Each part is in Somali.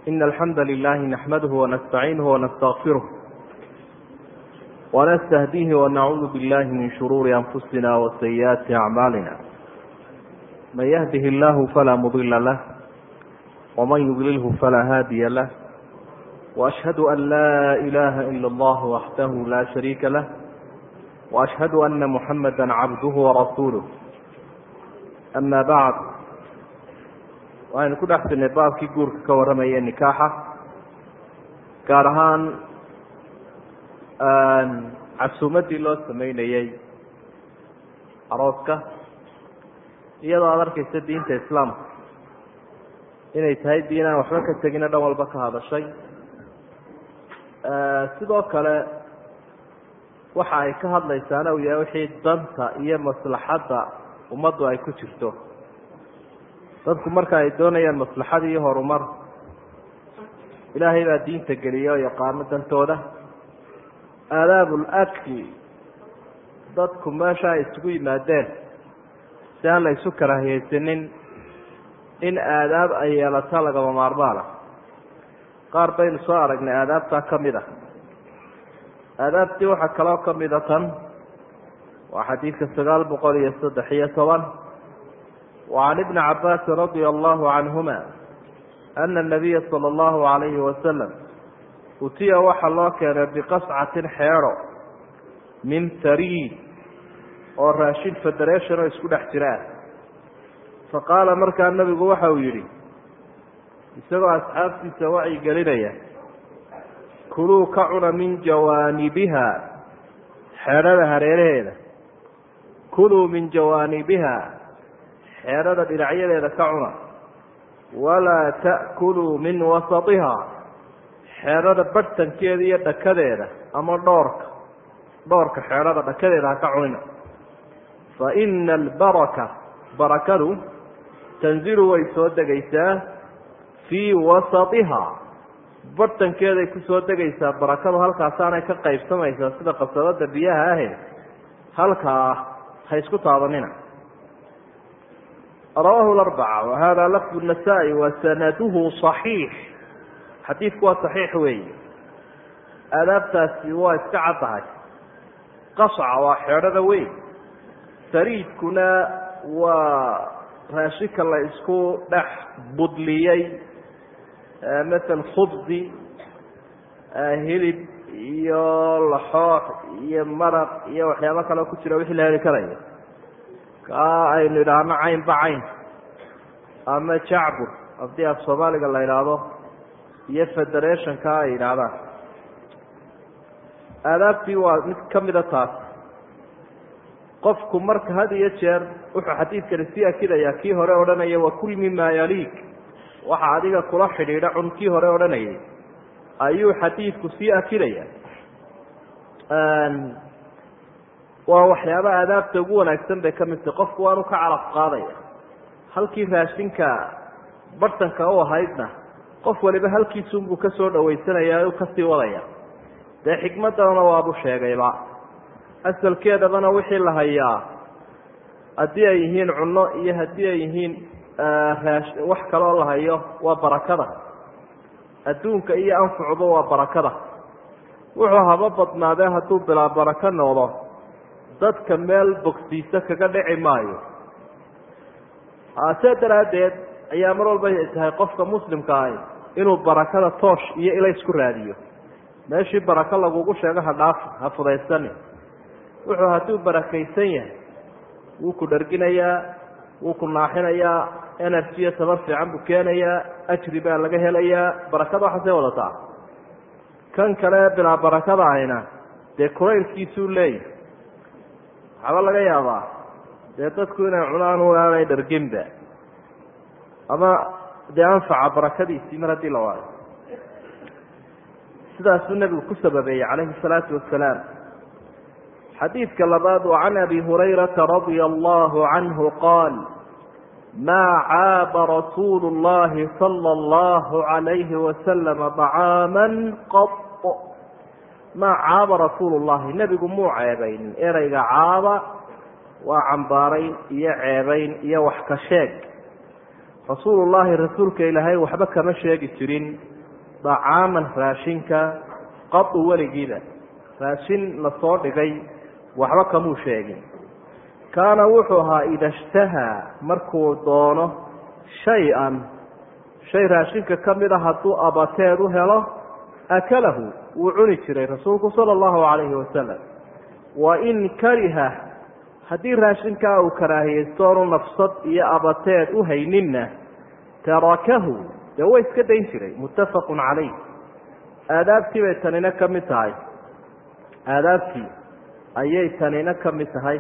إن الحمد لله نحمده ونستعينه ونستغفره ونستهديه ونعوذ بالله من شرور أنفسنا وسيئات أعمالنا من يهده الله فلا مضل له ومن يضلله فلا هادي له وأشهد أن لا إله إلا الله وحده لا شريك له وأشهد أن محمدا عبده ورسوله أما بعد waxaynu ku dhex jirnay baabkii guurka ka warramaya nikaaxa gaar ahaan casuumaddii loo sameynayey arooska iyadoo aada arkaysa diinta islaamka inay tahay diin aan waxba ka tegina dhan walba ka hadashay sidoo kale waxa ay ka hadlaysaana uu yahay wixii danta iyo maslaxadda ummaddu ay ku jirto dadku marka ay doonayaan maslaxad iyo horumar ilaahay baa diinta geliya oo yaqaano dantooda aadaabul akli dadku meesha ay isugu yimaadeen si aan la isu karaahiyeysanin in aadaab ay yeelato lagama maarmaana qaar baynu soo aragnay aadaabtaa ka mid ah aadaabtii waxaa kaloo ka mida tan waa xadiidka sagaal boqol iyo saddex iyo toban وعن بن عباس رضي الله عنهما أن النبي صلى الله عليه وسلم utiya waxaa loo keenay biqascatin xeero min tariid oo raashin federation oo isku dhex jiraan faqaala markaa nabigu waxa uu yidhi isagoo asxaabtiisa wacyi gelinaya kuluu ka cuna min jawaanibiha xeedhada hareeraheeda kuluu min jawaanibiha xeedhada dhinacyadeeda ka cuna walaa ta'kuluu min wasatiha xeedhada barhtankeeda iyo dhakadeeda ama dhoorka dhoorka xeedhada dhakadeeda ha ka cunina fa ina albaraka barakadu tanzilu way soo degaysaa fii wasatiha barhtankeeday ku soo degaysaa barakadu halkaasaanay ka qaybsamaysaa sida qasabada biyaha ahe halkaa ha isku taabanina rawahu arbaca wahada lafdu nasaa-i wa sanaduhu صaxiix xadiidku waa saxiix weeye aadaabtaasi waa iska caddahay qasca waa xeedhada weyn sariidkuna waa raashinka la isku dhex budliyey matal khubsi hilib iyo laxoox iyo maraq iyo waxyaabo kaleo ku jira wixii la heli karayo kaa aynu idhaahno caynba cayn ama jacbur haddii af soomaaliga la idhaahdo iyo federationka ay yidhaahdaan aadaabtii waa mid ka mida taas qofku marka had iyo jeer wuxuu xadiidkani sii akidayaa kii hore odhanaya wakul mima yaliig waxa adiga kula xidhiidha cun kii hore odhanayay ayuu xadiidku sii akidaya waa waxyaaba aadaabta ugu wanaagsan bay ka mid tahay qofku waanu ka calaf qaadaya halkii raashinka bartanka u ahaydna qof waliba halkiisunbuu ka soo dhawaysanaya u kasii wadaya dee xikmadana waabu sheegayba asalkeedabana wixii la hayaa haddii ay yihiin cunno iyo haddii ay yihiin wax kaloo la hayo waa barakada adduunka iyo anfucba waa barakada wuxuu haba badnaadee hadduu bilaa barako noqdo dadka meel bogsiisa kaga dhici maayo see daraaddeed ayaa mar walba tahay qofka muslimka ahi inuu barakada toosh iyo ilays ku raadiyo meeshii barako lagugu sheego ha dhaaf ha fudaysani wuxuu hadduu barakaysan yahay wuu ku dharginayaa wuu ku naaxinayaa energy iyo tabar fiican buu keenayaa ajri baa laga helayaa barakada waxaasay wadataa kan kale bilaa barakada ahina dee kulaylkiisuu leeyahy waxaaba laga yaabaa dee dadku inay cunaan aanay dharginba ama dee anfaca barakadiisii mar haddii la waayo sidaasuu nebigu ku sababeeyey calayhi salaatu wasalaam xadiidka labaad wa can abi hurayrata radia allahu canhu qaal maa caaba rasuulu llahi sala allahu calayhi wasalama طacaama qad maa caaba rasuulu llahi nebigu muu ceebaynin ereyga caaba waa cambaarayn iyo ceebayn iyo wax ka sheeg rasuulullaahi rasuulka ilaahay waxba kama sheegi jirin dacaaman raashinka qadu weligiiba raashin lasoo dhigay waxba kamuu sheegin kaana wuxuu ahaa ida ishtahaa markuu doono shay-an shay raashinka ka mid a hadduu abateed u helo akalahu wuu cuni jiray rasuulku sala allahu calayhi wasalam wa in kariha haddii raashinkaa uu karaahiyeysto oonu nafsad iyo abateed u hayninna tarakahu dee way iska dayn jiray muttafaqun calayh aadaabtii bay tanina ka mid tahay aadaabtii ayay tanina ka mid tahay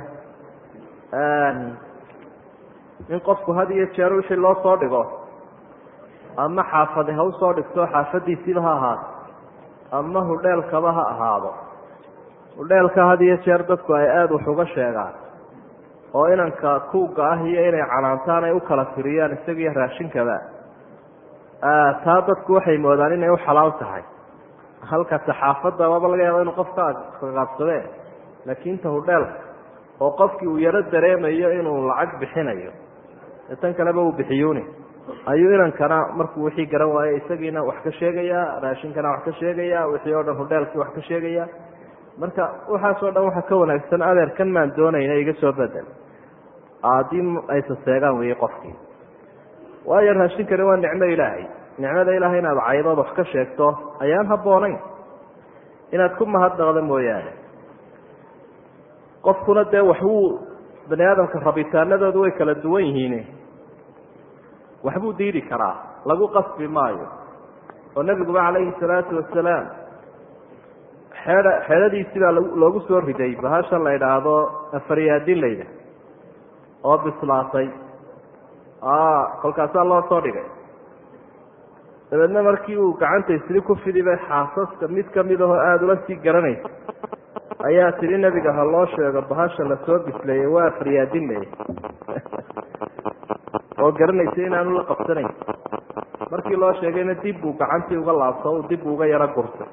in qofku had iyo jeer wixii loo soo dhigo ama xaafade ha usoo dhigto xaafadiisiiba ha ahaato ama hudheelkaba ha ahaado hudheelka had iyo jeer dadku ay aada wax uga sheegaan oo inanka kuuga ah iyo inay canaantaan ay u kala firiyaan isagiiyo raashinkaba taa dadku waxay moodaan inay u xalaal tahay halka saxaafadda waaba laga yaaba inuu qofka kaqaabsadee laakiin ta hudheelka oo qofkii uu yaro dareemayo inuu lacag bixinayo ee tan kaleba uu bixiyuuni ayuu inankana markuu wixii garan waayo isagiina wax ka sheegayaa raashinkana wax ka sheegaya wixii oo dhan hudheelkii wax ka sheegaya marka waxaasoo dhan waxa ka wanaagsan adeerkan maan doonayna iga soo bedel haddii aysa seegaan weeye qofkii waayo raashinkani waa nicmo ilaahay nicmada ilaahay inaad caydood wax ka sheegto ayaan habboonayn inaad ku mahadnaqdo mooyaane qofkuna dee waxbuu bani aadamka rabitaanadoodu way kala duwan yihiin waxbuu diidi karaa lagu qasbi maayo oo nebiguba calayhi salaatu wasalaam xeedha xeedhadiisii baa loogu soo riday bahashan la idhaahdo afaryaadin layda oo bislaatay kolkaasaa loo soo dhigay dabeedna markii uu gacanta isli ku fidibay xaasaska mid kamid ahoo aada ula sii garanaysa ayaa tidhi nebiga ha loo sheego bahasha lasoo bisleeyey waa faryaadin ley oo garanaysa inaanu la qabsanayn markii loo sheegayna dib buu gacantii uga laabto u dib uga yaro gurtay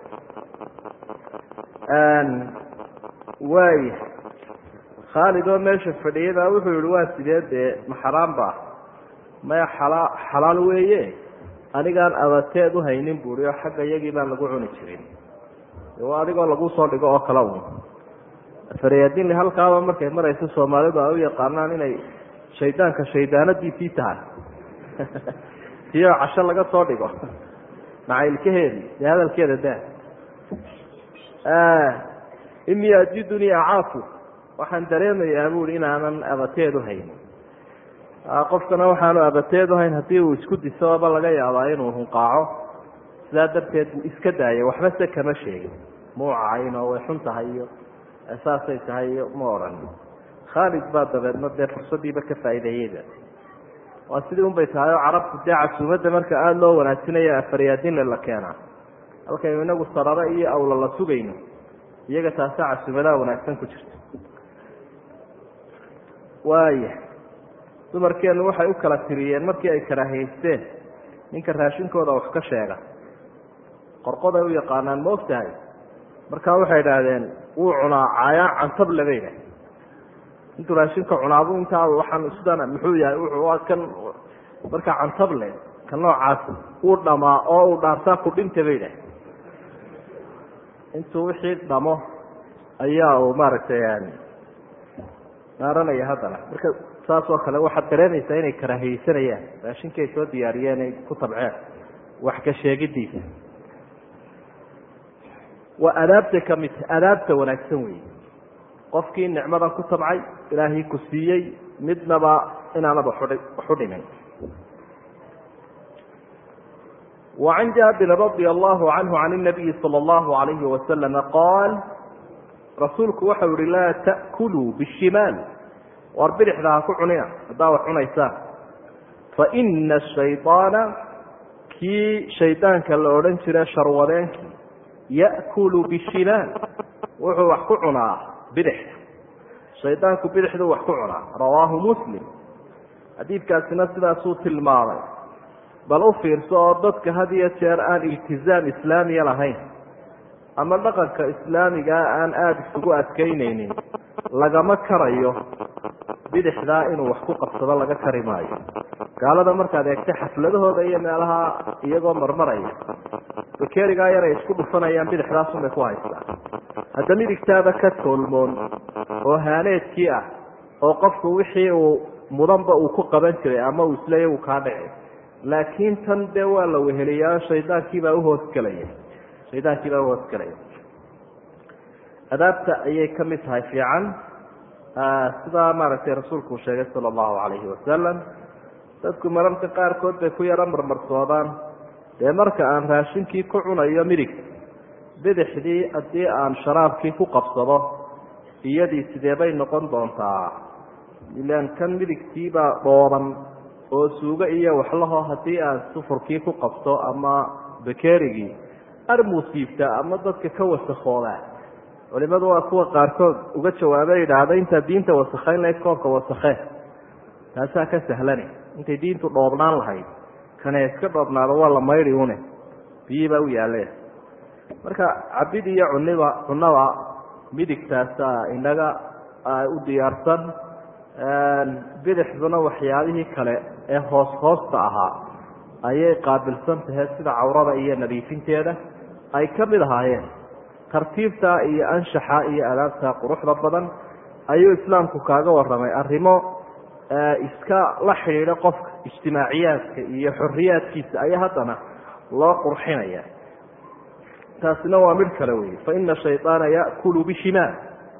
waaya khaalid oo meesha fadhiyada wuxuu yihi waa sidee dee ma xaraam ba maya xalaa xalaal weeye anigaan abateed u haynin buui oo xagga iyagii baan lagu cuni jirin waa adigoo lagu soo dhigo oo kale un faryaadinli halkaaba markay marayso soomaalidu ay u yaqaanaan inay shaydaanka shaydaanadiisii tahay tiyoo casho laga soo dhigo macaylkaheedii dee hadalkeeda daa inii ajidunii acaafu waxaan dareemayaa buui inaanan abateed u haynin qofkana waxaanu abateed uhayn haddii uu isku disoba laga yaabaa inuu hunqaaco sidaa darteed buu iska daayay waxba se kama sheegin muu cayn oo way xun tahay iyo saasay tahay iyo ma odhan khaalid baa dabeedna dee fursadiiba ka faa'iideeyeyba waa sidii un bay tahay oo carabtu dee casuumadda marka aada loo wanaajinaya afaryaadinle la keenaa halkaynu inagu sararo iyo awla la sugayno iyaga taasaa casuumadaha wanaagsan ku jirta waaya dumarkeennu waxay u kala tiriyeen markii ay karaahiyeysteen ninka raashinkooda wax ka sheega qorqoday u yaqaanaan ma og tahay markaa waxay idhaahdeen wuu cunaa caayaan cantable bay idhahdeen intuu raashinka cunaabu intaa waxaan sidana muxuu yahay wuxuu kan markaa cantable ka noocaas uu dhamaa oo uu dhaartaa ku dhinta bay idhahdeen intuu wixii dhamo ayaa uu maaragtay dhaaranaya haddana marka saas oo kale waxaad dareemaysaa inay karaahiyeysanayaan raashinkii ay soo diyaariyeen ay ku tabceen wax ka sheegidiisa waa adaabta ka mid adaabta wanaagsan weeye qofkii nicmadan ku tabcay ilaahii ku siiyey midnaba inaanaba waxu dhimin وعن جابر رضي الله عنه عن النبي صلى الله عليه وسلم قال rasuulku waxau yihi laa ta'kuluu bishimaal war bidixda ha ku cunina haddaa wax cunaysaan faina ashayطaana kii shaydaanka la odhan jira sharwadeenkii ya'kulu bishimaal wuxuu wax ku cunaa bidixda shaydaanku bidixduu wax ku cunaa rawaahu muslim xadiidkaasina sidaasuu tilmaamay bal u fiirso oo dadka had iyo jeer aan iltizaam islaamiya lahayn ama dhaqanka islaamigaa aan aada isugu adkaynaynin lagama karayo bidixdaa inuu wax ku qabsado laga kari maayo gaalada markaad eegtay xafladahooda iyo meelaha iyagoo marmaraya bakerigaa yar ay isku dhufanayaan bidixdaasunbay ku haystaan hadda midigtaaba ka toolmoon oo haaneedkii ah oo qofku wixii uu mudanba uu ku qaban jiray ama uu isleeya uu kaa dhici laakiin tan dee waa la weheliyaa shaydaankiibaa uhoosgelaya shaydaankiibaa uhoosgelaya adaabta ayay ka mid tahay fiican sidaa maaragtay rasuulku uu sheegay sala allahu calayhi wasalam dadku mararka qaarkood bay ku yaro marmarsoodaan dee marka aan raashinkii ku cunayo midig bidixdii haddii aan sharaabkii ku qabsado iyadii sidee bay noqon doontaa ilaan kan midigtiibaa dhooban oo suugo iyo waxlaho haddii aan sufurkii ku qabto ama bakerigii armuusiibtaa ama dadka ka wasakoodaa culimadu waa kuwa qaarkood uga jawaaba yidhaahda intaa diinta wasakhayn lahayd koobka wasakhee taasaa ka sahlani intay diintu dhoobnaan lahayd kane iska dhoobnaado waa la maydhi une biyii baa u yaaleen marka cabid iyo cuniba cunada midigtaasa inaga u diyaarsan bidixduna waxyaabihii kale ee hoos hoosta ahaa ayay qaabilsan tahay sida cawrada iyo nadiifinteeda ay ka mid ahaayeen tartiibta iyo anshaxa iyo adaabta quruxda badan ayuu islaamku kaaga waramay arrimo iska la xidhiidha qofka ijtimaaciyaadka iyo xoriyaadkiisa ayaa haddana loo qurxinaya taasina waa mid kale wey faina shayطaana yakulu bishimaal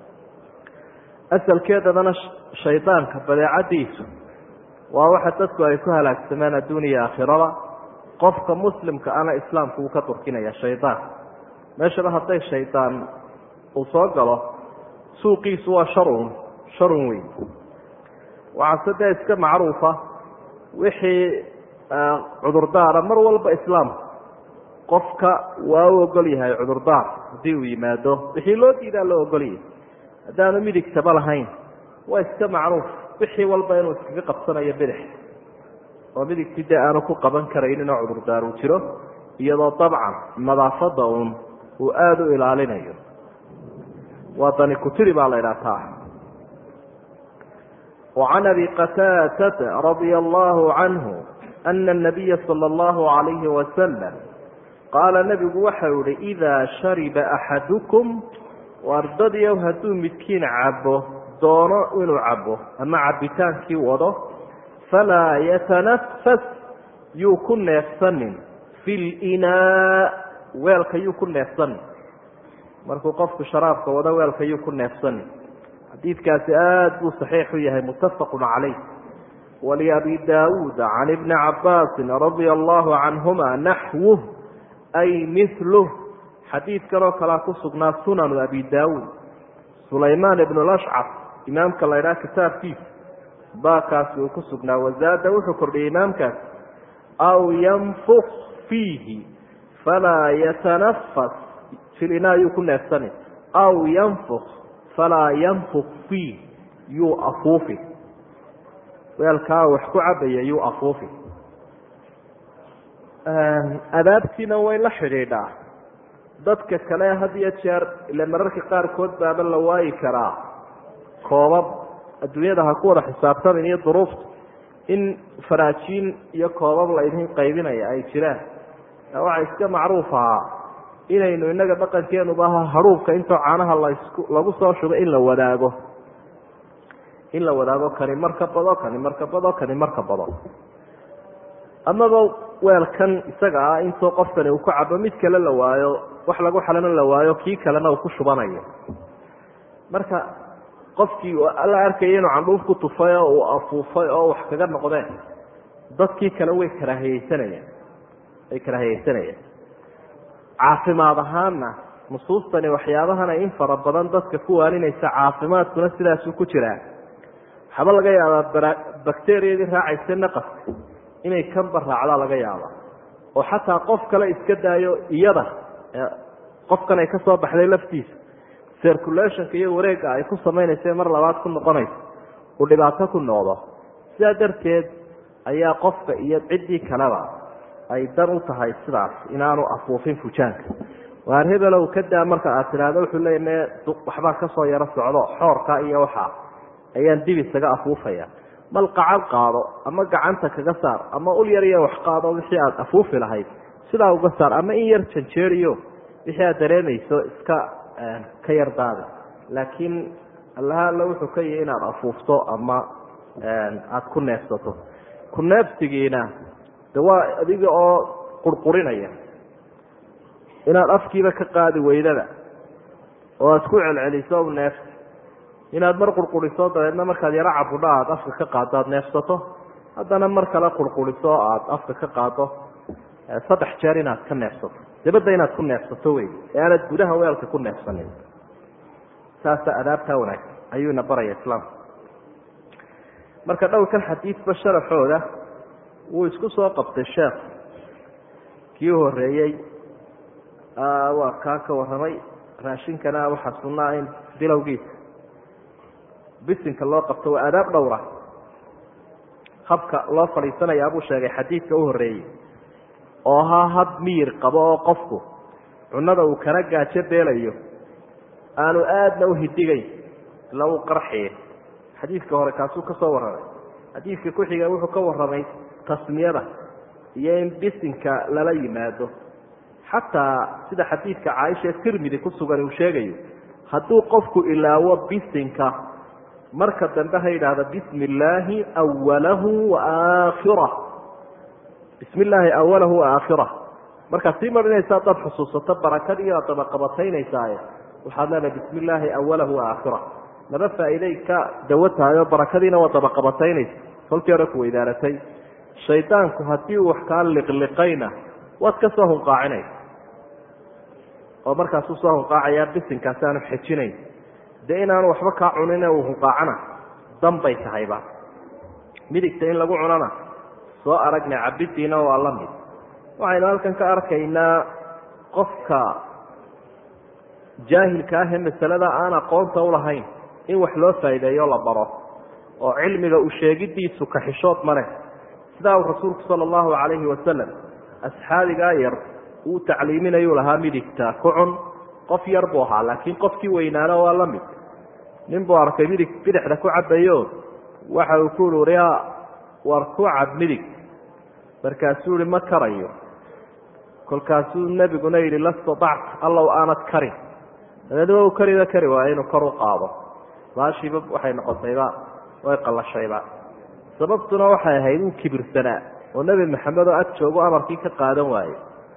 asalkeedadana shaydaanka badeecadiisu waa waxa dadku ay ku halaagsamaan adduuniya aakhirada qofka muslimka ana islaamku uu ka turkinaya shaydaan meeshaba hadday shaydaan uu soo galo suuqiisu waa sharun sharun weyn waxaase dee iska macruufa wixii cudurdaara mar walba islaamku qofka waa u ogol yahay cudurdaar haddii uu yimaado wixii loo diidaa loo ogolyahay haddaanu midigtaba lahayn waa iska macruuf wixii walba inuu iskaga qabsanayo bidix oo midigtii dee aanu ku qaban karaynin oo cudurdaar uu jiro iyadoo dabcan nadaafadda uun uu aada u ilaalinayo waa dani kutiri baa la idhaha taa وعن أبي قتادة رضي الله عنه أن النبي صلى الله عليه وسلم قال نبgu waxau ihi إذا شhربa أحadكم wardadyow hadduu midkiin cabo doono inuu cabo ama cabitaankii wado falaa yتنفس yuu ku neefsanin في الإناء weelka yuu ku neefsanin markuu qofku sharaabka wado weelka yuu ku neefsanin xadiidkaasi aada buu saxiix u yahay muttafaq calayh waliabi daawuud can ibni cabaasin radia allahu canhuma naxwuh ay miluh xadiidkan oo kalea ku sugnaa sunanu abi daawuud sulaymaan ibnu lashcaf imaamka la ydhaha kitaabkiisa baakaasi uu ku sugnaa wazaada wuxuu kordhiyey imaamkaas aw yanfuk fiihi falaa yatanafas filina yuu ku neefsani aw yanfuk falaa yanfuk fiih yuu afuufi weelkaa wax ku cabaya yuu afuufi adaabtiina way la xidhiidhaa dadka kale had iyo jeer ile mararka qaarkood baaba la waayi karaa koobab adduunyada ha ku wada xisaabtamin iyo duruufta in faraajiin iyo koobab la idin qaybinaya ay jiraan waxaa iska macruuf ahaa inaynu inaga dhaqankeenuba haruubka intoo caanaha lasku lagu soo shubo in la wadaago in la wadaago kani marka bado kani marka bado kani marka bado amaba weelkan isaga ah intoo qofkani uu ku cabo mid kale la waayo wax lagu xalana la waayo kii kalena uu ku shubanayo marka qofkii la arkaya inuu candhuuf ku tufay oo uu afuufay oo wax kaga noqdeen dadkii kale way karaahiyeysanayaan way karaahiyeysanayaan caafimaad ahaanna nusuustani waxyaabahana in fara badan dadka ku waaninaysa caafimaadkuna sidaasuu ku jiraa waxaaba laga yaabaa bakteriyadii raacaysa naqaska inay kanba raacdaa laga yaaba oo xataa qof kale iska daayo iyada qofkan ay ka soo baxday laftiisa circulationka iyo wareegga ay ku samaynaysa mar labaad ku noqonayso uu dhibaato ku noqdo sidaa darteed ayaa qofka iyo ciddii kaleba ay dan u tahay sidaas inaanu afuufin fujaanka waar hebelow ka daa marka aad tidhaahdo wuxuu leeya me waxbaa kasoo yaro socdo xoorka iyo waxaa ayaan dib isaga afuufaya mal qacal qaado ama gacanta kaga saar ama ul yar iyo wax qaado wixii aada afuufi lahayd sidaa uga saar ama in yar janjeeriyo wixii aad dareemayso iska ka yar daada laakiin allaha alla wuxuu ka yihi inaad afuufto ama aada ku neefsato ku neefsigiina de waa adiga oo qurqurinaya inaad afkiiba ka qaadi weydada oo aad ku celceliso neefsi inaad mar qurquriso dabeedna markaad yaro cabudha aada afka ka qaado aada neefsato haddana mar kale qurquriso aada afka ka qaado saddex jeer inaad ka neefsato dabadda inaad ku neefsato wey ee aanad gudaha weelka ku neefsanin saasa adaabtaa wanaagsan ayuuna baraya islaamka marka dhowrkan xadiidba sharaxooda wuu isku soo qabtay sheekh kii horeeyey waa kaa ka warramay raashinkana waxaa sunnaa in bilowgiisa bisinka loo qabto waa adaab dhowra habka loo fadhiisanayaa buu sheegay xadiidka u horreeyey oo ahaa hab miyir qabo oo qofku cunnada uu kana gaajo beelayo aanu aadna u hidigayn ila uu qarxiye xadiidka hore kaasuu ka soo warramay xadiidka ku-xiga wuxuu ka warramay tasmiyada iyo in bisinka lala yimaado xataa sida xadiidka caaisha ee tirmidi ku sugan uu sheegayo hadduu qofku ilaawo bisinka marka dambe ha yidhaahda bismi illaahi awalahu wa aakhirah bismi illaahi awalahu wa aakhirah markaad sii marinaysa haddaad xusuusato barakadii aad dabaqabataynaysaa waxaad leedahay bismi illaahi awalahu wa aakhirah laba faa'iiday ka dawo tahay oo barakadiina waa dabaqabataynaysa kolkii hore ku weydaaratay shaydaanku haddii uu wax kaa liqliqayna waad ka soo hunqaacinaysa oo markaasuu soo hunqaacayaa bisinkaasi aanu xejinayn dee inaanu waxba kaa cunin uu hunqaacana danbay tahayba midigta in lagu cunana soo aragnay cabidiina waa la mid waxaynu halkan ka arkaynaa qofka jaahilka ah ee masalada aan aqoonta ulahayn in wax loo faa'iideeyo la baro oo cilmiga u sheegidiisu kaxishood ma leh sidaa uu rasuulku sala allahu calayhi wasalam asxaabigaa yar uu tacliiminayuu lahaa midigta ku cun qof yar buu ahaa laakiin qofkii weynaana waa la mid nin buu arkay midig bidixda ku cabayo waxa uu ku uri uriya war ku cab midig markaasuu ihi ma karayo kolkaasuu nebiguna yidhi la statacta allow aanad karin dabeedna u kariba kari waayo inuu kor u qaado baashiiba waxay noqotayba way qallashayba sababtuna waxay ahayd uu kibirsanaa oo nebi maxamed oo ag joogo amarkii ka qaadan waaye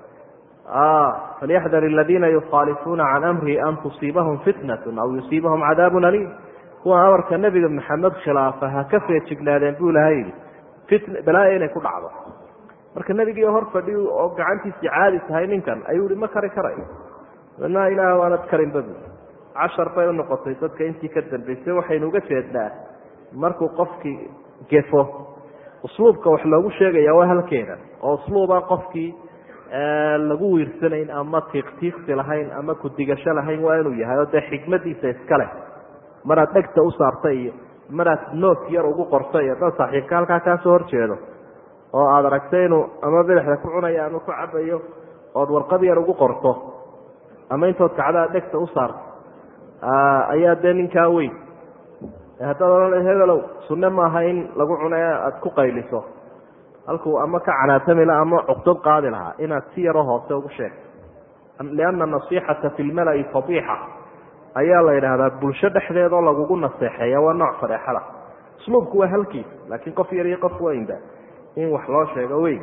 falyaxdar aladiina yukhaalifuuna can amrihi an tusiibahum fitnatun aw yusiibahum cadaabun aliim kuwa amarka nebiga maxamed khilaafa ha ka feejignaadeen buu ilahay yidhi fitn balaaya inay ku dhacdo marka nebigii hor fadhi oo gacantiisii caadi tahay ninkan ayuu ihi ma kari karayo na ilaah waanad karinba bu cashar bay u noqotay dadka intii ka dambaysay waxaynu uga jeednaa markuu qofkii gefo usluubka wax loogu sheegaya waa halkeeda oo usluuba qofkii lagu wiirsanayn ama tiiqtiiqsi lahayn ama kudigasho lahayn waa inuu yahay oo dee xikmadiisa iskale maraad dhegta u saarta iyo maraad noot yar ugu qorta iyo dad saaxiibka halkaa kaasoo horjeedo oo aada aragtay inuu ama bidixda ku cunayo ama ku cabayo ood warqad yar ugu qorto ama intood kacdaa dhegta u saarto ayaa dee ninkaa weyn haddaad odhan hebelow sunne maaha in lagu cuno ee aada ku qayliso halkuu ama ka canaatamila ama cuqdad qaadi lahaa inaad si yaroo hoose ugu sheegto lianna nasixata fi lmala'i fadiixa ayaa la yidhaahdaa bulsho dhexdeedoo lagugu naseexeeya waa nooc fadeexada usluubku waa halkiis laakiin qof yar iyo qof weynba in wax loo sheego weyn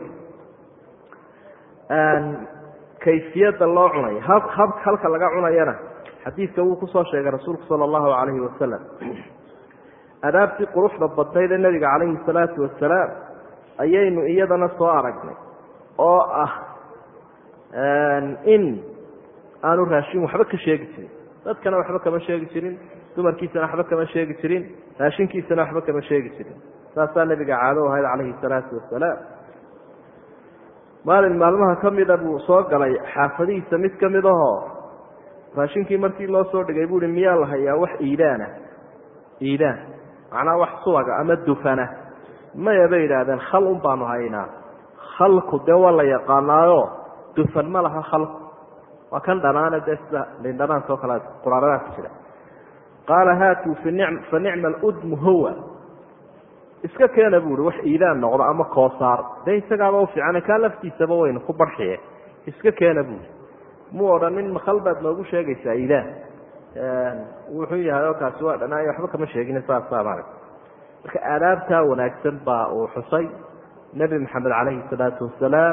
kayfiyadda loo cunayo hab hab halka laga cunayana xadiidka wuu kusoo sheegay rasuulku sala allahu calayhi wasalam adaabtii quruxda badnayd ee nebiga calayhi salaatu wasalaam ayaynu iyadana soo aragnay oo ah in aanu raashin waxba ka sheegi jirin dadkana waxba kama sheegi jirin dumarkiisana waxba kama sheegi jirin raashinkiisana waxba kama sheegi jirin saasaa nebiga caado ahayd calayhi salaatu wasalaam maalin maalmaha ka mida buu soo galay xaafadihiisa mid ka mid ahoo raashinkii markii loo soo dhigay buu hi miyaa la hayaa wax iidaana iidaan macnaha wax subaga ama dufana maya bay yidhaahdeen khal un baanu haynaa khalku dee waa la yaqaanaayo dufan ma laha khalku waa kan dhanaane dee sida lindhanaanka oo kale quraaradaas jira qaala haatuu fa nicma aludmu huwa iska keena bu uhi wax iidaan noqdo ama koosaar dee isagaaba ufiicane kaa laftiisaba waynu ku barxiye iska keena buui mu odhanin makal baad noogu sheegaysaa iidaan wuxuu yahay oo kaasi waa dhanaayo waxba kama sheegin saasaa maarag marka aadaabtaa wanaagsan baa uu xusay nebi maxamed calayhi salaatu wasalaam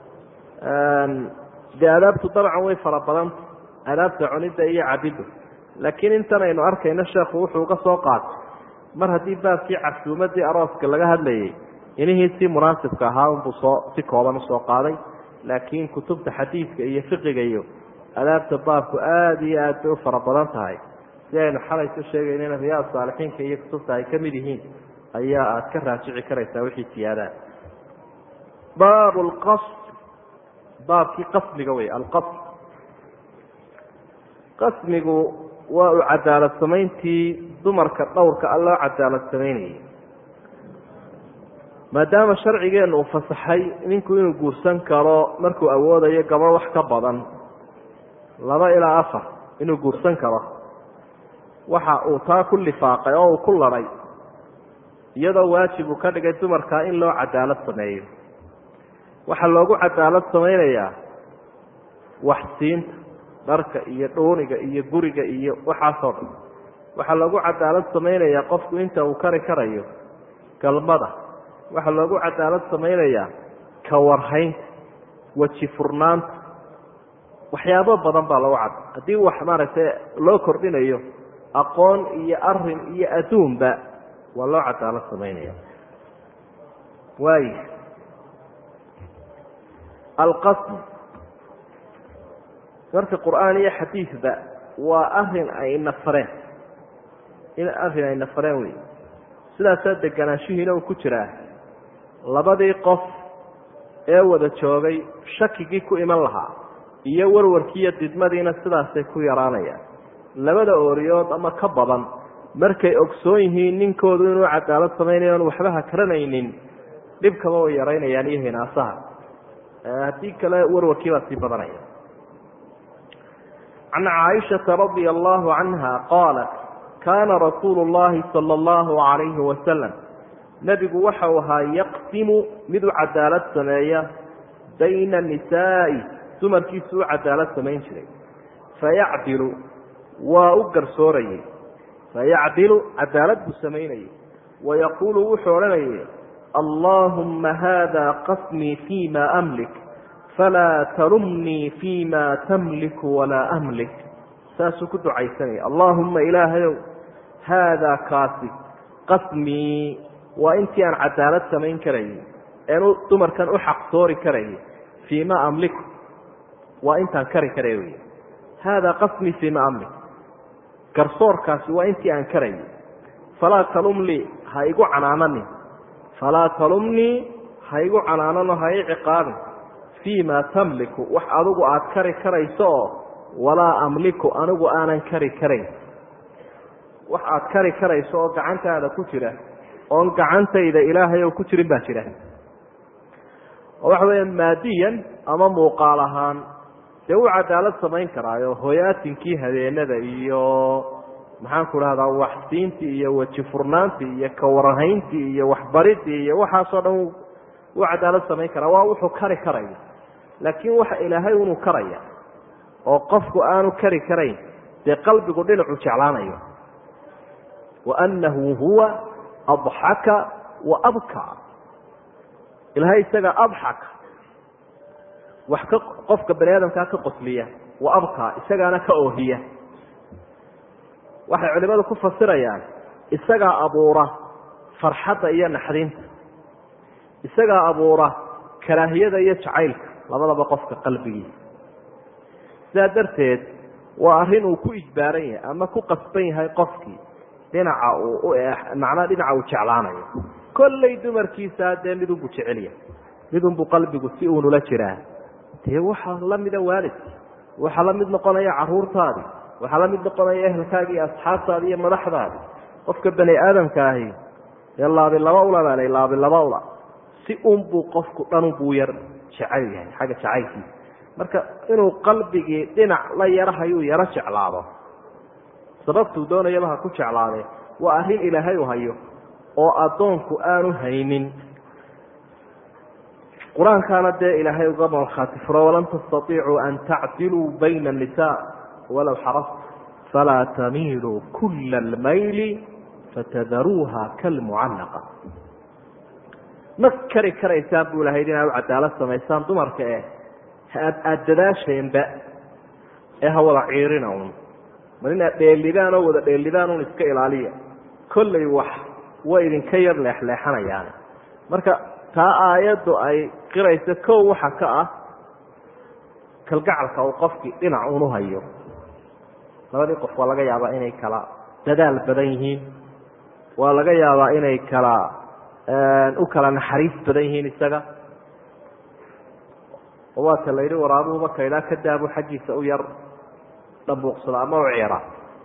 dee aadaabtu dabcan way fara badanta aadaabta cunidda iyo cabiddu laakiin intan aynu arkayno sheekhu wuxuu uga soo qaatay mar haddii baabkii casuumadii arooska laga hadlayay inihii si munaasibka ahaa unbuu soo si kooban usoo qaaday laakiin kutubta xadiidka iyo fiqiga iyo adaabta baabku aada iyo aad bay u fara badan tahay si aynu xalaysu sheegaynana riyaad saalixiinka iyo kutubta ay ka mid yihiin ayaa aad ka raajici karaysaa wixii siyaadaha baab lqasd baabkii qasmiga wey alqasm qasmigu waa u cadaalad samayntii dumarka dhowrka a loo cadaalad samaynayay maadaama sharcigeennu uu fasaxay ninku inuu guursan karo markuu awoodayo gabo wax ka badan laba ilaa afar inuu guursan karo waxa uu taa ku lifaaqay oo uu ku ladhay iyadoo waajib uu ka dhigay dumarkaa in loo cadaalad sameeyo waxaa loogu cadaalad samaynayaa waxsiinta dharka iyo dhuuniga iyo guriga iyo waxaasoo dhan waxaa loogu cadaalad samaynayaa qofku inta uu kari karayo galmada waxaa loogu cadaalad samaynayaa kawarhaynta weji furnaanta waxyaabo badan baa lagu cad haddii wax maaragtay loo kordhinayo aqoon iyo arin iyo adduunba waa loo cadaalad samaynaya waay alqasm marka qur'aan iyo xadiidba waa arin ay nafareen in arrin ay nafareen wey sidaasaa deganaanshihiina uu ku jiraa labadii qof ee wada joogay shakigii ku iman lahaa iyo warwarkiiyo didmadiina sidaasay ku yaraanayaan labada ooriyood ama ka badan markay ogsoon yihiin ninkoodu inuu cadaalad samaynayo on waxba ha karanaynin dhibkaba way yaraynayaan iyo hinaasaha haddii kale warwarkii baa sii badanaya can caaishata radia allahu canha qaalat kaana rasuulu llahi sala allahu calayhi wasalam nebigu waxau ahaa yaqsimu mid u cadaalad sameeya bayna nisaa'i dumarkiisu u cadaalad samayn jiray fayacdilu waa u garsoorayey fayacdilu cadaalad buu samaynayey wayaquulu wuxuu odhanayay allaahumma haada qasmii fii ma amlik falaa talumnii fii ma tamliku walaa amlik saasuu ku ducaysanaya allaahumma ilaahayow haadaa kaasi qasmii waa intii aan cadaalad samayn karayay een dumarkan u xaqsoori karayay fii ma amliku waa intaan kari karay wey haadaa qasmii fii ma amlik garsoorkaasi waa intii aan karayay falaa talumnii ha igu canaananin falaa talumnii ha igu canaanano ha i ciqaabin fii ma tamliku wax adigu aada kari karayso oo walaa amliku anigu aanan kari karayn wax aada kari karayso oo gacantaada ku jira oon gacantayda ilaahay oo ku jirin baa jira oo waxa weya maadiyan ama muuqaal ahaan dee wuu cadaalad samayn karaayo hoyaatinkii habeenada iyo maxaan ku dhahdaa waxsiintii iyo weji furnaantii iyo kawarhayntii iyo waxbaridii iyo waxaasoo dhan wuu cadaalad samayn karaa waa wuxuu kari karayo laakiin waxa ilaahay unuu karaya oo qofku aanu kari karayn dee qalbigu dhinacu jeclaanayo wa annahu huwa adxaka wa abka ilaahay isaga adxaka wax ka qofka bani aadamkaa ka qosliya wa abka isagaana ka oohiya waxay culimadu ku fasirayaan isagaa abuura farxadda iyo naxdinta isagaa abuura karaahiyada iyo jacaylka labadaba qofka qalbigiisa sidaa darteed waa arrin uu ku ijbaaran yahay ama ku qasban yahay qofkii dhinaca uu macnaa dhinaca uu jeclaanayo kollay dumarkiisa dee midunbuu jecelya midunbuu qalbigu si uunula jiraa dee waxaa la mida waalidki waxaa la mid noqonaya caruurtaadii waxaa la mid noqonaya ehelkaagi iyo asxaabtaadi iyo madaxdaadi qofka bani aadamka ahi dee laabi laba ula baalay laabi laba ula si unbuu qofku dhanunbuu yar jecel yahay xagga jacaylkiisa marka inuu qalbigii dhinac la yarahayuu yaro jeclaado sababtuu doonayaba ha ku jeclaadee waa arrin ilaahay u hayo oo addoonku aanu haynin qur-aankaana dee ilaahay uga markhaati furo walan tastaiicuu an tacdiluu bayna annisaa walow xarastu falaa tamiiluu kula almayli fatadaruuha kalmucallaqa ma kari karaysaan buu ilahay inaad u cadaalad samaysaan dumarka eh aada dadaasheenba ee ha wada ciirina un mar inaad dheelidaan oo wada dheelidaan un iska ilaaliya kollay wax way idinka yar leexleexanayaan marka taa aayaddu ay qirayso kow waxa ka ah kalgacalka uu qofkii dhinac unu hayo labadii qof waa laga yaabaa inay kala dadaal badan yihiin waa laga yaabaa inay kala u kala naxariis badan yihiin isaga oo waata la yidhi waraabuhuba kaydhaa ka daabu xaggiisa u yar dhabuuqsado ama u ciira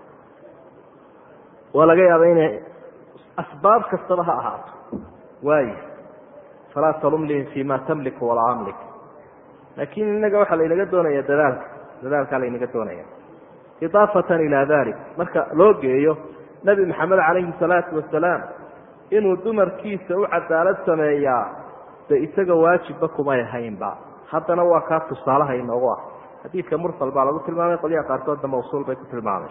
waa laga yaaba inay asbaab kastaba ha ahaato waayo falaa talumlihim fi ma tamliku walaa amlik laakiin innaga waxaa laynaga doonaya dadaalka dadaalkaa laynaga doonaya idaafatan ilaa dalik marka loo geeyo nebi maxamed calayhi salaatu wasalaam inuu dumarkiisa u cadaalad sameeyaa de isaga waajibba kumay ahaynba haddana waa kaa tusaalaha inoogu ah xadiidka mursal baa lagu tilmaamay qolyaha qaarkoodna mawsuul bay ku tilmaamay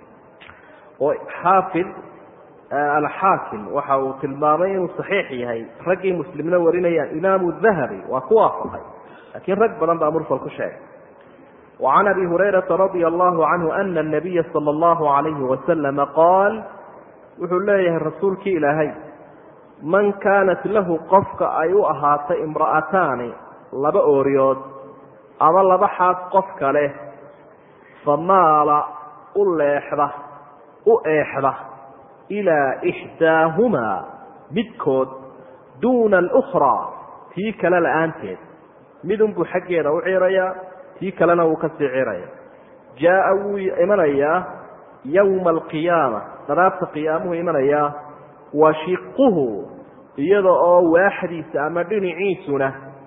oo xaafid alxaakim waxa uu tilmaamay inuu saxiix yahay raggii muslimna warinayaan imaamu dahabi waa ku waafaqay laakiin rag badan baa mursal ku sheegay وعn abi hurayraةa radي الlahu canhu ana الnabiya salى اllahu عalayhi waslama qaal wuxuu leeyahay rasuulkii ilaahay man kaanat lahu qofka ay u ahaatay imra'ataani laba ooriyood ama laba xaas qofka leh famaala u leexda u eexda ilaa ixdaahumaa midkood duuna alukraa tii kale la-aanteed midunbuu xaggeeda u ciirayaa tii kalena wuu kasii ciraya jaa-a wuu imanayaa yowma alqiyaama dharaabta qiyaamuhu imanayaa washiquhu iyada oo waaxdiisa ama dhinaciisuna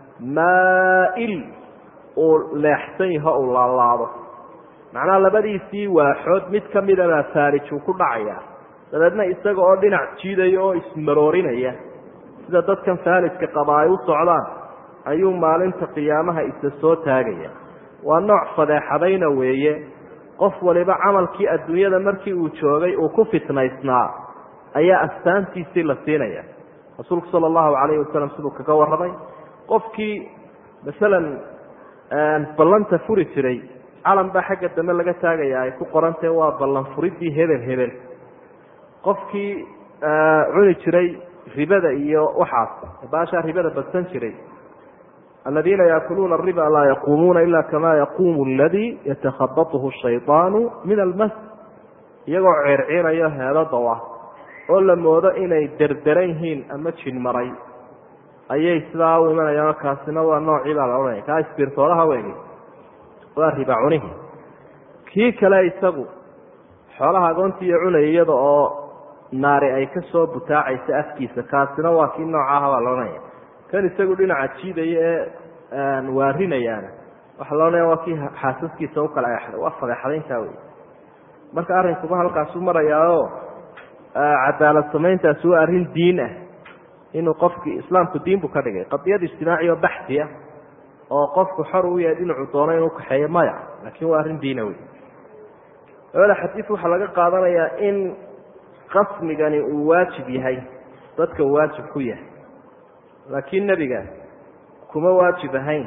maa-il uu leexsan yaho uu laalaado macnaha labadiisii waaxood mid ka midabaa faarijuu ku dhacaya dabeedna isaga oo dhinac jiidaya oo ismaroorinaya sida dadkan faaliska qaba ay u socdaan ayuu maalinta qiyaamaha isa soo taagaya waa nooc fadeexadayna weeye qof waliba camalkii adduunyada markii uu joogay uu ku fitnaysnaa ayaa astaantiisii la siinaya rasuulku sala allahu calayhi wasalam siduu kaga warramay qofkii masalan ballanta furi jiray calan baa xagga dambe laga taagaya ay ku qorantahe waa ballan furidii hebel hebel qofkii cuni jiray ribada iyo waxaas baashaa ribada badsan jiray aladiina yaakuluuna ariba laa yaquumuuna ila kama yaquumu aladii yatakhabathu shayطaanu min almas iyagoo ceerciirayo heedadaw ah oo la moodo inay derderan yihiin ama jin maray ayay sidaa u imanayaan kaasina waa noocii baa la odhanaya kaa isbirtoolaha weegi waa riba cunihi kii kale isagu xoolaha agoontiiyo cunaya iyada oo naari ay ka soo butaacaysa afkiisa kaasina waa kii noocaha baa la odhanaya kan isagu dhinaca jiidaya ee waarinayaana waxaa la odhanaya waa kii xaasaskiisa u kala eexday waa fadeexadayntaa wey marka arrinkuba halkaasu marayaao cadaalad samayntaasi waa arrin diin ah inuu qofkii islaamku diin buu ka dhigay qadiyad ijtimaaci oo baxsi ah oo qofku xor u yahay dhinacuu doono inuu kaxeeyo maya laakiin waa arrin diina wey labada xadiid waxaa laga qaadanayaa in qasmigani uu waajib yahay dadka uu waajib ku yahay laakiin nebiga kuma waajib ahayn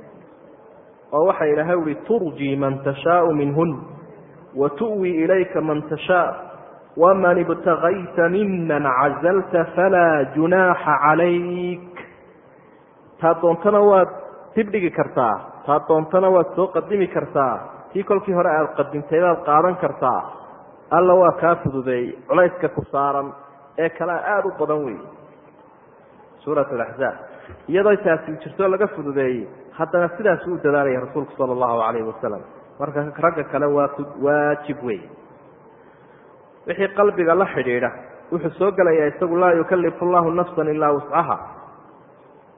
oo waxa ilaahay uhi turjii man tashaau minhun wa tu'wi ilayka man tashaa waman ibtagayta miman cazalta falaa junaaxa calayk taa doontana waad dibdhigi kartaa taa doontana waad soo qadimi kartaa tii kolkii hore aada qadimtay baad qaadan kartaa alla waa kaa fududeeyey culayska ku saaran ee kalea aada u badan wey suurat alaxzaab iyadoo taasi jirto laga fududeeyey haddana sidaas uu dadaalaya rasuulku sala allahu calayhi wasalam marka ragga kale waa waajib wey wixii qalbiga la xidhiidha wuxuu soo gelayaa isagu laa yukalifu llahu nafsan ilaa wuscaha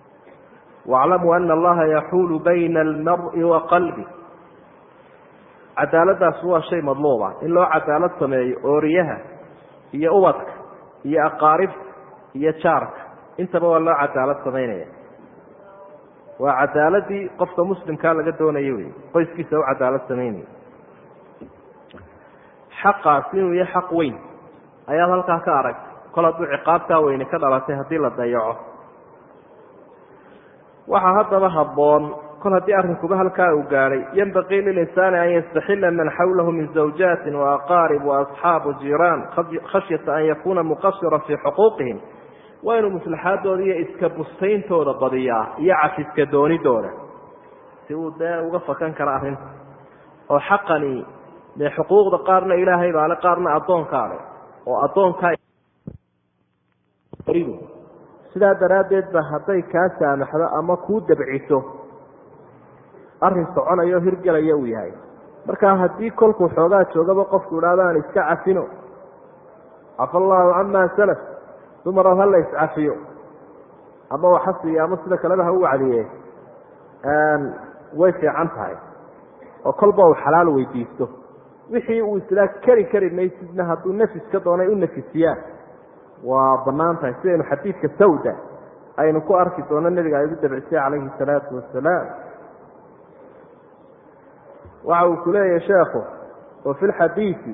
waclamuu ana allaha yaxuulu bayna almari wa qalbi cadaaladaasi waa shay madluuba in loo cadaalad sameeyo ooriyaha iyo ubadka iyo aqaaribta iyo jaarka intaba waa loo cadaalad samaynaya waa cadaaladii qofka muslimkaa laga doonaya wey qoyskiisa u cadaalad samaynaya xaqaasi inuu yahay xaq weyn ayaad halkaa ka aragtay kol hadduu ciqaabtaa weyne ka dhalatay haddii la dayaco waxaa haddaba habboon kol haddii arrinkuba halkaa uu gaadhay yanbaqii lilinsaani an yastaxila man xawlahu min zawjaatin waaqaarib waasxaab wajiraan khashyata an yakuuna muqasira fii xuquuqihim waa inuu maslaxaadooda iyo iska bustayntooda badiyaa iyo cafiska doonidooda si uu dee uga fakan karo arrinta oo xaqani dee xuquuqda qaarna ilaahay baale qaarna addoonkaa le oo addoonkaa sidaa daraaddeed ba hadday kaa saamaxdo ama kuu dabciso arrin soconayo hirgelaya uu yahay markaa haddii kolkuu xoogaa joogaba qofku idhaahdo aan iska cafino cafa allaahu camaa salaf dumaro ha la iscafiyo ama waxasiiyo ama sida kaleba ha u wacdiye way fiican tahay oo kolba uu xalaal weydiisto wixii uu islaa keri kari maysidna hadduu nafis ka doonay u nafisiyaan waa banaan tahay sidaynu xadiidka sawda aynu ku arki doono nebiga ay ugu dabcisay calayhi salaatu wasalaam waxa uu ku leeyahay sheekhu wa fi lxadiidi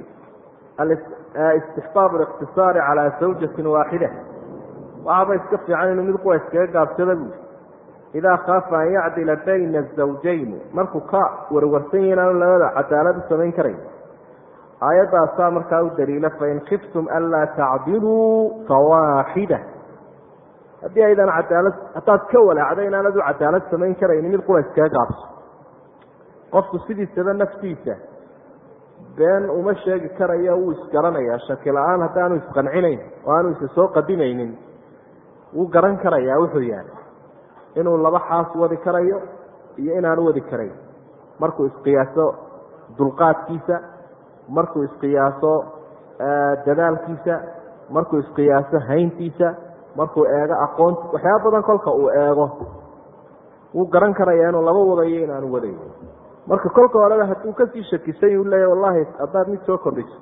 istixbaab اliqtisaari calaa zawjatin waaxida waxaaba iska fiican inuu mid kuwa iskaga gaabsada buui idaa khaafa an yacdila bayna azawjayni markuu ka warwarsan yahi inaanu labada cadaalad u samayn karayn aayaddaasaa markaa u daliila fain kiftum anlaa tacdiluu fawaaxida haddii aydan cadaalad haddaad ka walaacda inaanad u cadaalad samayn karayni mid qura iskaga gaabso qofku sidiisaba naftiisa been uma sheegi karayo wuu isgaranayaa shaki la-aan haddaanu isqancinayn oo aanu isa soo qadimaynin wuu garan karayaa wuxuu yahay inuu laba xaas wadi karayo iyo inaanu wadi karayn markuu isqiyaaso dulqaadkiisa markuu isqiyaaso dadaalkiisa markuu isqiyaaso hayntiisa markuu eego aqoonti waxyaaba badan kolka uu eego wuu garan karayaa inuu laba wadayo inaanu wadayn marka kolka horeba hadduu kasii shakisan u leeya wallahi haddaad mid soo kordhiso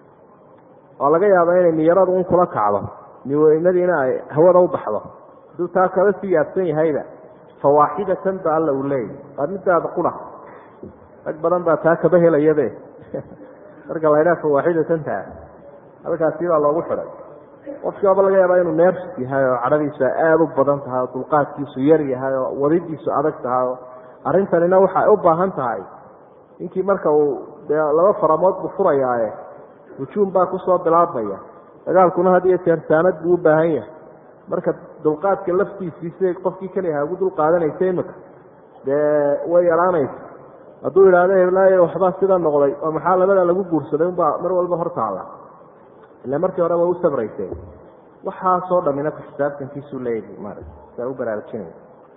oo laga yaaba inay niyaradu un kula kacdo niweynadiina ay hawada u baxdo hadduu taa kala sii yaabsan yahayba fawaaxidatan ba alla uu leeyahy waa midaada qura rag badan baa taa kaba helayabe marka la ydhaha fawaaxidatanta halkaasi baa loogu xidhay qofkii waaba laga yaabaa inuu neers yahay oo cadhadiisu aada u badan tahay oo dulqaadkiisu yar yahay oo wadidiisu adag tahay oo arrintanina waxay u baahan tahay ninkii marka uu dee laba faramood buu furayaaye hujuum baa kusoo bilaabmaya dagaalkuna had iyo jeer saanad buu u baahan yahay marka dulqaadka laftiisii siday qofkii keliyaha ugu dulqaadanaysa imika dee way yaraanaysa hadduu idhaahdo heblaayo waxbaa sida noqday oo maxaa labada lagu guursaday unbaa mar walba hor taala ila markii hore waa u sabraysay waxaasoo dhamina ku xisaabtankiisuu leeyahy maarata saa u baraarujinaya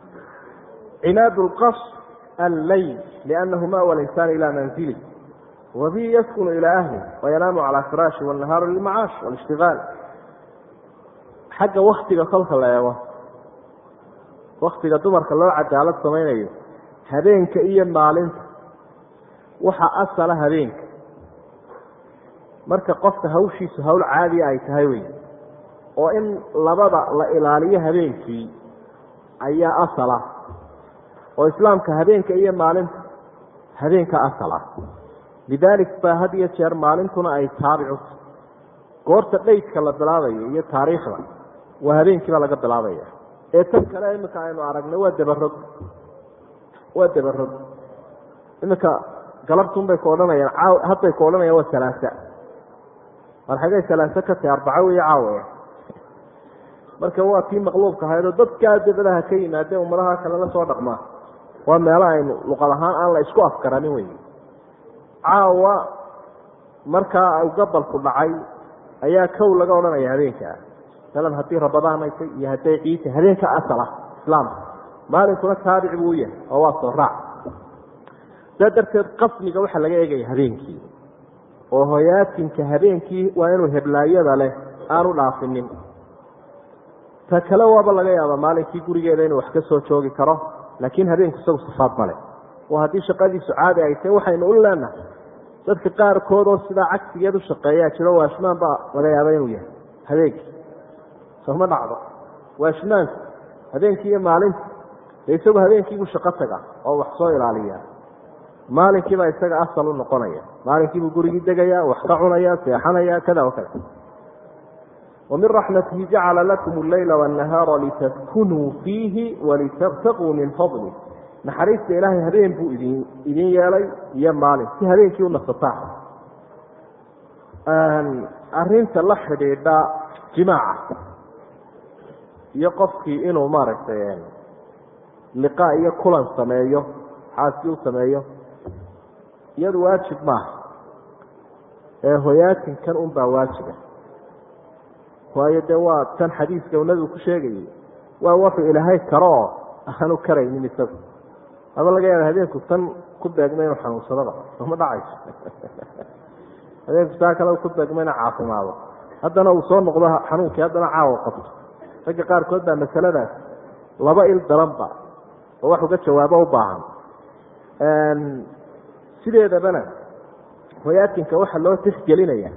cinaad lqas alleyl liannahu mawa linsaani ilaa manzili wabihi yaskunu ilaa ahli wayanaamu calaa firaashi wannahaaru lilmacaash walishtigaal xagga waktiga kolka la eego waktiga dumarka loo cadaalad samaynayo habeenka iyo maalinta waxa asala habeenka marka qofka hawshiisu hawl caadiya ay tahay wey oo in labada la ilaaliyo habeenkii ayaa asala oo islaamka habeenka iyo maalinta habeenka asal ah lidaalik baa had iyo jeer maalintuna ay taabicu goorta dhaydka la bilaabayo iyo taariikhda waa habeenkii baa laga bilaabaya ee tan kale iminka aynu aragnay waa dabarog waa dabarog iminka galabtunbay ku odhanayaan hadday ku odhanayaan waa salaasa war xagay salaaso ka tahay arbaco weyo caawaya marka waa tii maqluubka ahayd oo dadkaa dabadaha ka yimaadee ummadaha kale la soo dhaqmaa waa meelo aynu luqad ahaan aan la isku afkaranin wey caawa markaa gabalku dhacay ayaa kow laga odhanaya habeenkaa masalan haddii rabadaan ay tay iyo hadday ciita habeenka asal ah islaamka maalinkuna taabic buu u yahay oo waa soo raac saa darteed qasmiga waxaa laga eegaya habeenkii oo hoyaatinka habeenkii waa inuu heblaayada leh aanu dhaafinin ta kale waaba laga yaaba maalinkii gurigeeda inuu wax ka soo joogi karo laakiin habeenku isagu sifaad male oo haddii shaqadiisu caadi ay tahay waxaynu u leenahay dadka qaarkood oo sidaa cagsigeed u shaqeeyaa jiro waashmaan baa laga yaaba inuu yahay habeenkii sooma dhacdo waashmaanku habeenkii iyo maalinta dee isagu habeenkiibuu shaqo taga oo wax soo ilaaliyaa maalinkiibaa isaga asal u noqonaya maalinkiibuu gurigii degaya wax ka cunaya seexanaya kada o kada wamin raxmatihi jacala lakum alleyla wاnnahaara litaskunuu fiihi walitabtaquu min fadlih naxariista ilaahay habeen buu idin idin yeelay iyo maalin si habeenkii u nasataan arinta la xidhiidha jimaaca iyo qofkii inuu maaragtay liqaa iyo kulan sameeyo xaasi u sameeyo iyadu waajib maaha ee hoyaatinkan un baa waajiba waayo dee waa tan xadiiska uu nabigu ku sheegayay waa wuxuu ilaahay karo oo aanu karaynin isagu ama laga yaaba habeenku tan ku beegma inuu xanuunsadaba sooma dhacayso habeenku saa kale ku beegma inuu caafimaado haddana uu soo noqdo xanuunkii haddana caawa qabto ragga qaarkood baa masaladaas laba il daranba oo wax uga jawaabo u baahan sideedabana hoyaatinka waxaa loo tixgelinaya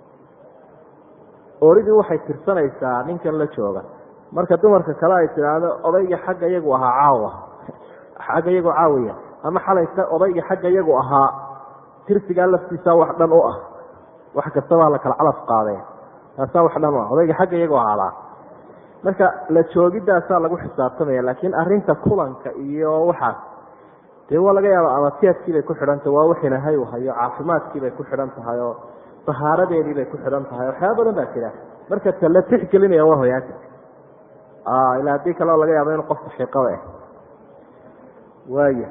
oridii waxay tirsanaysaa ninkan la jooga marka dumarka kale ay tidhaahdo odayga xagga iyagu ahaa caawa xagga iyagu caawiya ama xalayka odayga xagga iyagu ahaa tirsigaa laftiisa wax dhan u ah wax kastabaa la kala calaf qaadee taasaa wax dhan u ah odayga xagga iyagu ahaadaa marka la joogidaasaa lagu xisaabtamaya laakiin arinta kulanka iyo waxaas dee waa laga yaaba amatiyadkiibay ku xidhan tahay waa wix ilahay u hayo caafimaadkiibay ku xidhan tahay oo dahaaradeediibay ku xidhan tahay waxyaaba badan baa jira marka ta la tixgelinaya waa hoyaaka ilaa haddii kaleo laga yaabo inu qofka xiiqaba ah waaya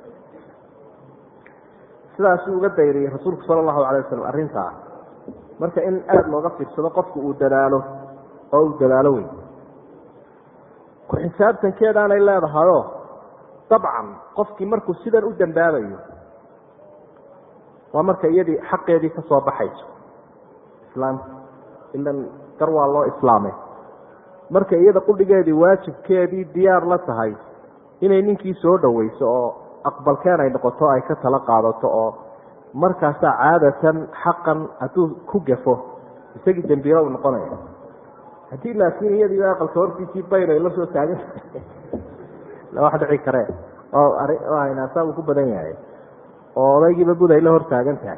sidaasuu uga dayriyey rasuulku sala allahu alay wasalam arrintaa marka in aada looga fiirsado qofku uu dadaalo oo uu dadaalo wey ku xisaabtankeedaanay leedahayoo dabcan qofkii markuu sidan u dambaabayo waa marka iyadii xaqeedii ka soo baxayso islaamka ilan gar waa loo islaamay marka iyada qudhigeedii waajibkeedii diyaar la tahay inay ninkii soo dhoweyso oo aqbalkeen ay noqoto ay ka tala qaadato oo markaasaa caadatan xaqan hadduu ku gafo isagii dembiilo u noqonaya haddii laakiin iyadiiba aqalka hortiisii bayr ay la soo taagan wax dhici karee oo inaasaa uu ku badan yahay oo odaygiiba bud ay la hor taagan tahay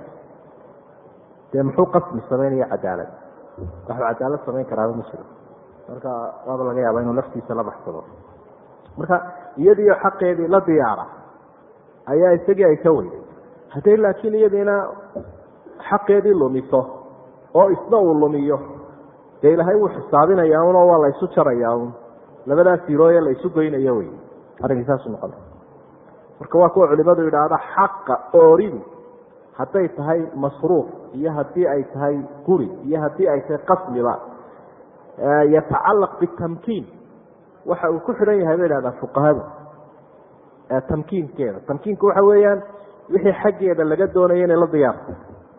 dee muxuu qasmi samaynaya cadaalad waxuu cadaalad samayn karaaba ma jiro marka waaba laga yaaba inuu naftiisa la baxsado marka iyadiio xaqeedii la diyaara ayaa isagii ay ka weyday hadday laakiin iyadiina xaqeedii lumiso oo isna uu lumiyo dee ilaahay wuu xisaabinaya unoo waa la isu jaraya un labadaa sirooye la isu goynayo wey arrinkii saasu noqona marka waa kuwa culimadu yidhaahda xaqa ooridu hadday tahay masruuf iyo haddii ay tahay guri iyo haddii ay tahay qasmiba yatacalaq bitamkiin waxa uu ku xidhan yahay bay idhahdaa fuqahadu tamkiinkeeda tamkiinku waxa weeyaan wixii xaggeeda laga doonayo inay la diyaarto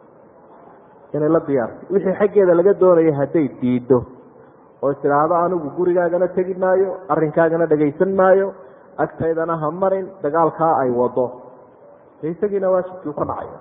inay la diyaarto wixii xaggeeda laga doonayo hadday diido oo tidhaahdo anigu gurigaagana tegi maayo arrinkaagana dhagaysan maayo agtaydana ha marin dagaalkaa ay wado de isagiina waajibkii u ka dhacayo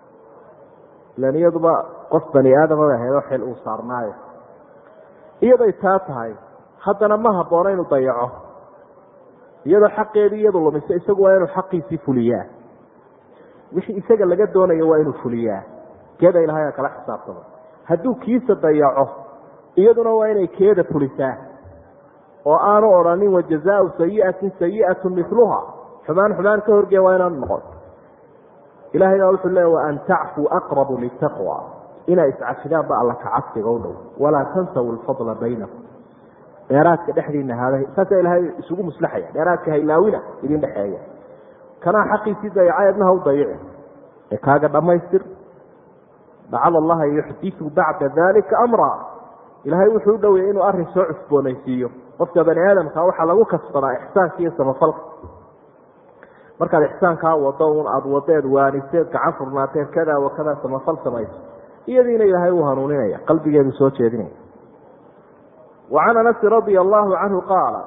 ilan iyaduba qof bani aadama bay ahaydoo xil uu saarnaayo iyaday taa tahay haddana ma habboona inuu dayaco iyadoo xaqeedii iyadu lumiso isagu waa inuu xaqiisii fuliyaa wixii isaga laga doonayo waa inuu fuliyaa keeda ilahay kala xisaabtamo hadduu kiisa dayaco iyaduna waa inay keeda fulisaa oo aanu odhanin wajazaau sayiatin sayiatu miluha xumaan xumaan ka horgee waa inaanu noqon ilahay baa wuxuu leeya waan tacfuu aqrabu litaqwa inay iscafidaan ba alla kacabsiga u dhow walaa tansaw lfadla baynakum dheeraadka dhexdiina haada saasa ilaahay isugu muslaxaya dheeraadka haylaawina idin dhexeeya kanaa xaqiisii dayacay adnaha u dayici ee kaaga dhammaystir lacala allaha yuxdiu bacda dalika amra ilaahay wuxuu u dhoweyay inuu arrin soo cusboonaysiiyo qofka bani aadamka waxaa lagu kasbadaa ixsaanka iyo samafalka markaad ixsaankaa wado un aada wadeed waaniseed gacan furnaateed kada wa kada samafal samayso iyadiina ilaahay uu hanuuninaya qalbigeedu soo jeedinaya wa can anasi radia allahu canhu qaala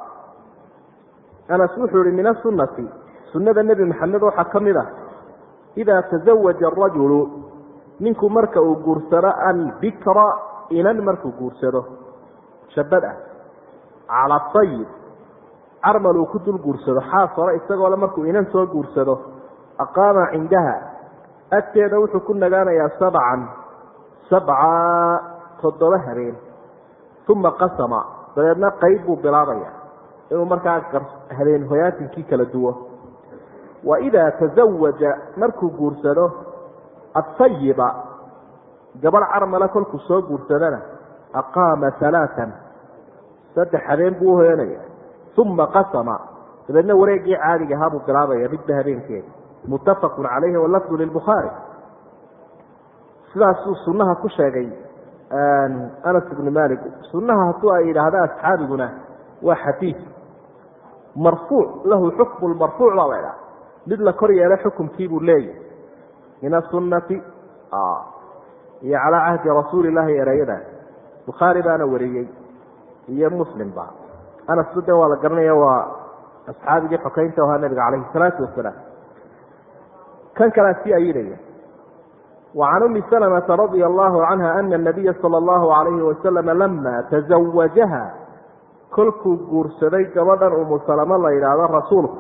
anas wuxuu ihi min asunati sunada nebi maxamed waxaa ka mid ah idaa tazawaja arajulu ninku marka uu guursado albikra inan markuu guursado shabad ah cala sayib carmal uu ku dul guursado xaas hore isagoole markuu inan soo guursado aqaama cindaha agteeda wuxuu ku nagaanayaa sabcan sabca toddoba habeen uma qasama dabeedna qayb buu bilaabaya inuu markaa habeen hoyaatinkii kala duwo wa idaa tazawaja markuu guursado asayiba gabadh carmala kolkuu soo guursadana aqaama alaaan saddex habeen buu uhoyanaya uma qasama dabeedna wareegii caadiga ahaa buu bilaabaya midba habeenkeeda muttafaqun calayhi walafdu lilbukhaari sidaasuu sunnaha ku sheegay anas ibnu malik sunnaha hadduu ay yidhaahda asxaabiguna waa xadiid marfuuc lahu xukmu marfuuc baa la idhaha mid la kor yeelay xukumkiibuu leeyahy min asunati iyo calaa cahdi rasuuli llahi ereyadaas bukhaari baana wariyey iyo muslimba anasba de waa la garanaya waa asxaabigii xokeynta ahaa nabiga calayhi salaatu wasalaam kan kalea sii ayidaya وعن أم سلمة رضي الله عنها أن النبي صلى الله عليه وسلم لما تزوجها kolkuu guursaday gabadhan umu salamo la yidhaahdo rasuulku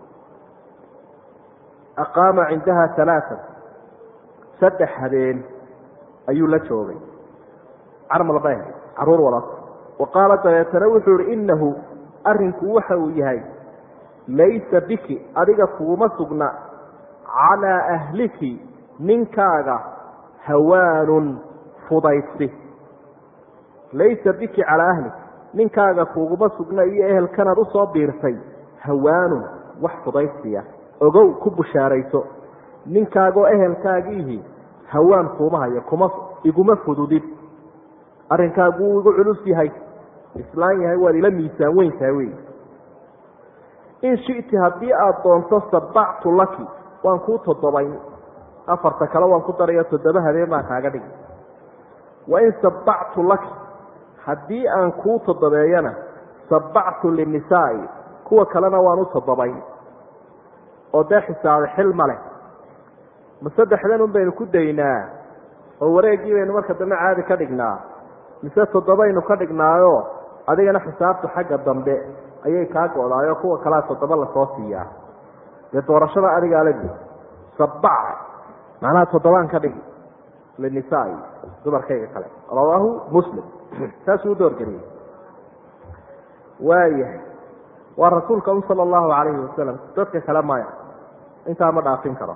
aqaama cindaha alaaan saddex habeen ayuu la joogay carmal bay ahayd caruur walaas wa qaala dabeetana wuxuu ihi inahu arinku waxa uu yahay laysa biki adiga kuguma sugna calaa ahliki ninkaaga hawaanun fudaysi laysa biki calaa ahlik ninkaaga kuguma sugna iyo ehelkanaad usoo biirtay hawaanun wax fudaysiya ogow ku bushaarayso ninkaagoo ehelkaagiihi hawaan kuuma hayo kuma iguma fududid arrinkaagu wuu igu culus yahay islaan yahay waad ila miisaan weyn tahay wey in shiti haddii aada doonto sabactu laki waan kuu toddobayn afarta kale waan ku darayo toddoba habeen baan kaaga dhigi wain sabactu laki haddii aan kuu toddobeeyana sabactu linisaai kuwa kalena waan u toddobayn oo dee xisaabay xil ma leh ma saddexdan un baynu ku daynaa oo wareeggii baynu marka dambe caadi ka dhignaa mise toddobaynu ka dhignaayo adigana xisaabtu xagga dambe ayay kaa go-daayo kuwa kalea toddoba lasoo siiyaa dee doorashada adigaa la sabac macnaha toddobaan ka dhigi linisaai dumarkayga kale rawaahu muslim saasuu u doorgeliyey waayahay waa rasuulka un sala allahu calayhi wasalam dadka kale maya intaa ma dhaafin karo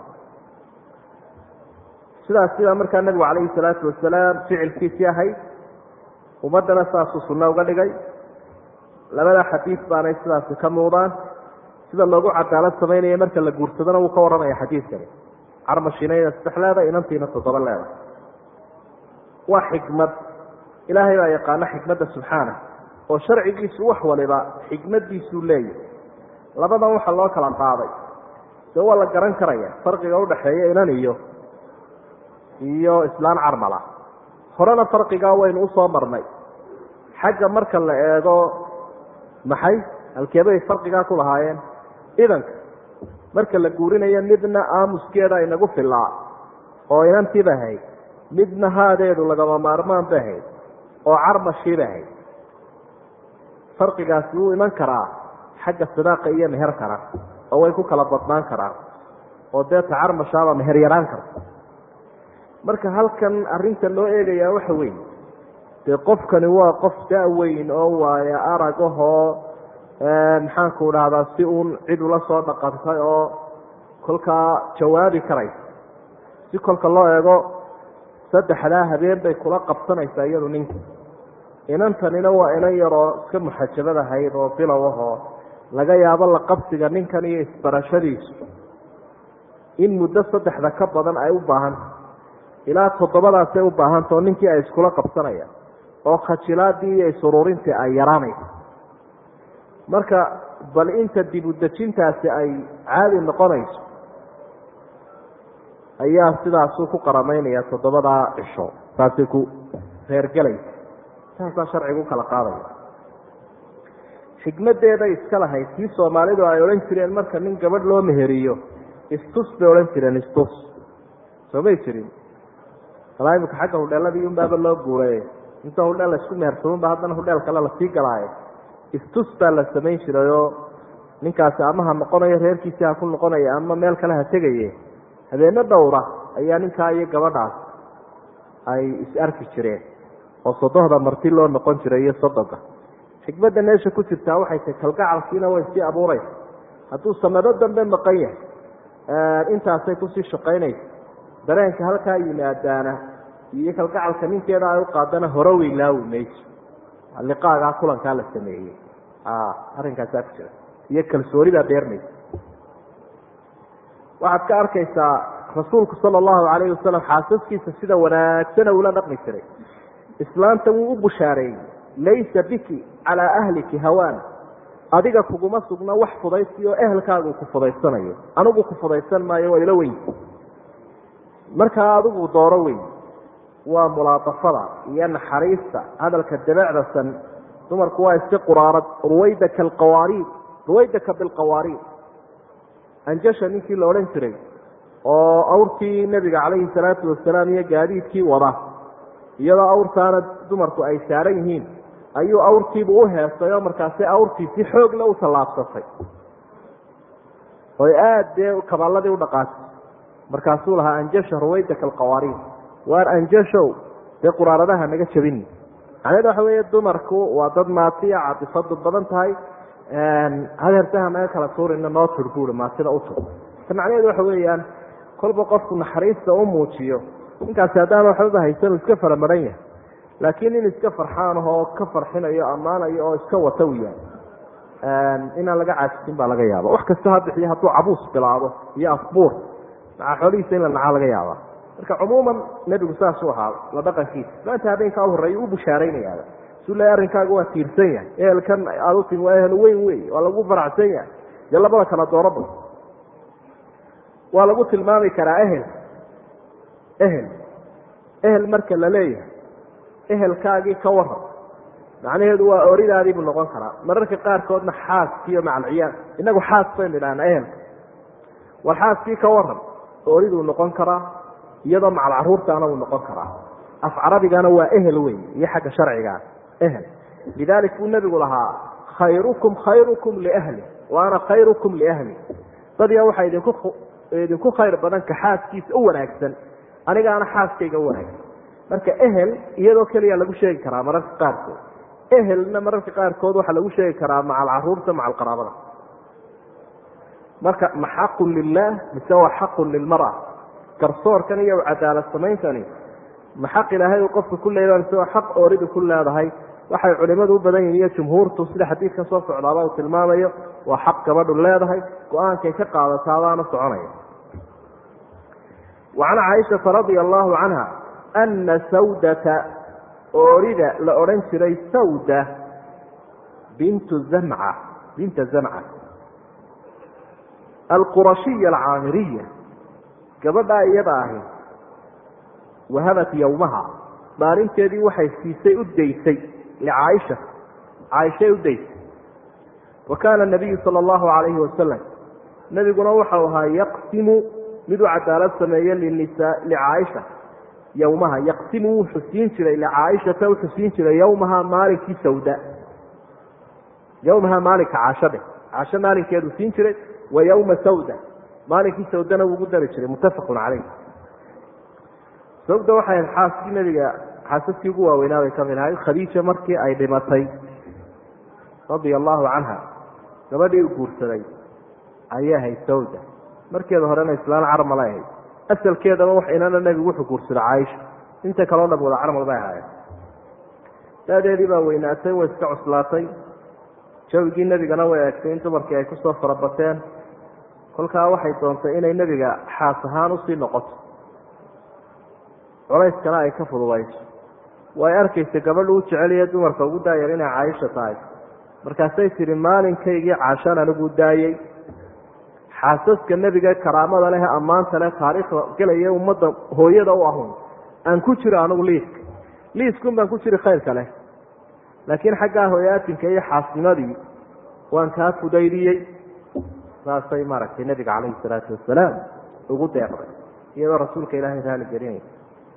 sidaas sidaa markaa nabigu calayhi salaatu wasalaam ficilkiisii ahayd ummaddana saasuu sunno uga dhigay labada xadiid baanay sidaasi ka muuqdaan sida loogu cadaalad samaynaya marka la guursadona wuu ka warramaya xadiidkani carmashiinayna saddex leedahay inantiina toddoba leedahay waa xikmad ilaahay baa yaqaano xikmadda subxaana oo sharcigiisu wax waliba xikmadiisuu leeyahy labadan waxa loo kala qaaday dee waa la garan karaya farqiga udhaxeeya inan iyo iyo islaan carmala horena farqigaa waynu usoo marnay xagga marka la eego maxay halkeebay farqigaa ku lahaayeen idanka marka la guurinayo midna aamuskeeda inagu filaa oo inantiiba ahayd midna haadeedu lagama maarmaan ba ahayd oo carmashiiba ahayd farqigaasi wuu iman karaa xagga sidaaqa iyo meherkana oo way ku kala badnaan karaan oo deeta carmashaaba meher yaraan karta marka halkan arrinta loo eegayaa waxa weeye dee qofkani waa qof da-weyn oo waayo arag ahoo maxaanku dhahdaa si uun cid ula soo dhaqantay oo kolkaa jawaabi karaysa si kolka loo eego saddexdaa habeen bay kula qabsanaysaa iyadu ninka inantanina waa inan yaroo iska muxajabad ahayd oo bilow ahoo laga yaabo la qabsiga ninkan iyo isbarashadiisu in muddo saddexda ka badan ay u baahanta ilaa toddobadaasay u baahanta oo ninkii ay iskula qabsanayaan oo khajilaadii iyo isururintii ay yaraanaysa marka bal inta dib udejintaasi ay caadi noqonayso ayaa sidaasuu ku qaramaynaya toddobadaa cisho saasay ku reergelaysa saasaa sharcigu ukala qaadaya xikmadeeday iska lahayd kii soomaalidu ay odhan jireen marka nin gabadh loo meheriyo istus bay odhan jireen istus soo may jirin alaa imika xagga hudheeladii unbaaba loo guuray inta hudheel laisku meersamanba haddana hudheel kale lasii galaayo istus baa la samayn jirayoo ninkaasi ama ha noqonayo reerkiisii ha ku noqonayo ama meel kale ha tegaye habeeno dhowra ayaa ninkaa iyo gabadhaas ay is arki jireen oo sodohda marti loo noqon jiray iyo sodoga xikmadda meesha ku jirtaa waxay tahay kalgacalkiina way sii abuuraysa hadduu sanado dambe maqan yahay intaasay kusii shaqaynaysa dareenka halkaa yimaadaana iyo kalgacalka ninkeeda ay u qaadana hore weylaawi mayso liqaagaa kulankaa la sameeyey arrinkaasaa ku jira iyo kalsoonidaa beermaysa waxaad ka arkaysaa rasuulku sala allahu calayhi wasalam xaasaskiisa sida wanaagsana ula dhaqmi jiray islaanta wuu u bushaareeyey laysa biki calaa ahliki hawaan adiga kuguma sugna wax fudaysi oo ehelkaagu ku fudaysanayo anigu ku fudaysan maayo waa ila weyn markaa adigu dooro weyn waa mulaadafada iyo naxariista hadalka dabeecdasan dumarku waa iska quraarad ruwaydaka alqawaariid ruwaydaka bilqawaariid anjasha ninkii la odhan jiray oo awrtii nebiga calayhi salaatu wasalaam iyo gaadiidkii wada iyadoo awrtaana dumarku ay saaran yihiin ayuu awrtiibu u heestay oo markaasi awrtiisi xoogle u tallaabsatay oy aada dee kaballadii u dhaqaatay markaasuu lahaa anjasha ruwaydaka alqawaariid waar anjashow dee quraaradaha naga jabini macnaheed waxa weeye dumarku waa dad maatiya catifadu badan tahay hadeertaha naga kala tuurina noo tur buuri maatida u tur ta macnaheedu waxa weeyaan kolba qofku naxariista u muujiyo ninkaasi haddaan waxbaba haysan iska faramaran yahay laakiin in iska farxaan ahoo ka farxinayo ammaanayo oo iska wata u yahay inaan laga caajisin baa laga yaaba wax kasta ha bixiyo hadduu cabuus bilaabo iyo afbuur macaa xoolihiisa in la nacaa laga yaaba marka cumuuman nebigu saasuu ahaa la dhaqankiisa maanta habeenkaa u horreeya u bushaaraynayaaba su le arrinkaaga waa tiirsan yahay ehelkan aada u timi waa ehel weyn wey waa lagu faracsan yahay dee labada kala dooraba waa lagu tilmaami karaa ehel ehel ehel marka la leeyahay ehelkaagii ka waran macnaheedu waa oridaadiibuu noqon karaa mararka qaarkoodna xaaskiiyo macalciyaal inagu xaas baynu idhahnaa ehelka war xaaskii ka waran oriduu noqon karaa iyadoo macal caruurtaana uu noqon karaa af carabigana waa ehel wey iyo xagga sharcigaa ehel lidalik buu nebigu lahaa khayrukum khayrukum liahli wa ana khayrukum liahli dadya waxaa idinku idinku khayr badan ka xaaskiisa u wanaagsan anigaana xaaskayga u wanaagsan marka ehel iyadoo keliya lagu sheegi karaa mararka qaarkood ehelna mararka qaarkood waxaa lagu sheegi karaa macal caruurta macal qaraabada marka ma xaqun lilah mise waa xaqun lilmara garsoorkan iyo cadaalad samayntani ma xaq ilaahay uu qofka ku leeyahay mise waa xaq ooridu ku leedahay waxay culimadu u badan yihin iyo jumhuurtu sida xadiidkan soo socdaaba uu tilmaamayo waa xaq gabadhu leedahay go-aankay ka qaadataadaana soconaya wa can caaishata radia allahu canha ana sawdata oorida la odhan jiray sawda bintu zamca binta zamca alqurashiya alcaamiriya gabadhaa iyada ahi wahabat yowmaha maalinteedii waxay siisay u daysay licaaisha caaishay u daysay wa kaana nabiyu sala allahu calayhi wasalam nebiguna waxau ahaa yaqsimu mid u cadaalad sameeye linisa licaaisha yowmaha yaqsimu wuu xusiin jiray licaaishata u xusiin jiray yowmaha maalinkii sawda yowmaha maalinka caashadhe caasho maalinkeedu siin jiray wa yowma sawda maalinkii sawdana wuu ugu dari jiray muttafaqun caleyh sawda waxay ahayd xaaskii nebiga xaasaskii ugu waaweynaa bay kamid ahayd khadiija markii ay dhimatay radia allahu canha gabadhii u guursaday ayay ahayd sawda markeeda horena islaan carmala ahayd asalkeedaba wax inana nebigu wuxuu guursaday caaisha inta kaleo dham wada carmal bay ahaayeen daadeedii baa weynaatay way iska cuslaatay jawigii nebigana way eegtay in dumarkii ay kusoo farabateen kolkaa waxay doontay inay nebiga xaas ahaan usii noqoto culayskana ay ka fududayso way arkaysa gabadhu u jeceliye dumarka ugu daayar inay caaisha tahay markaasay tihi maalinkaygii caashaan anigu daayey xaasaska nebiga karaamada leh ammaanta leh taariikhda gelaya ummadda hooyada u ahun aan ku jiro anigu liiska liiskun baan ku jiri khayrka leh laakiin xaggaa hooyaatinka iyo xaasnimadii waan kaa fudaydiyey saasay maaragtay nebiga calayhi salaatu wasalaam ugu deeqday iyadoo rasuulka ilaahay raali gelinaysa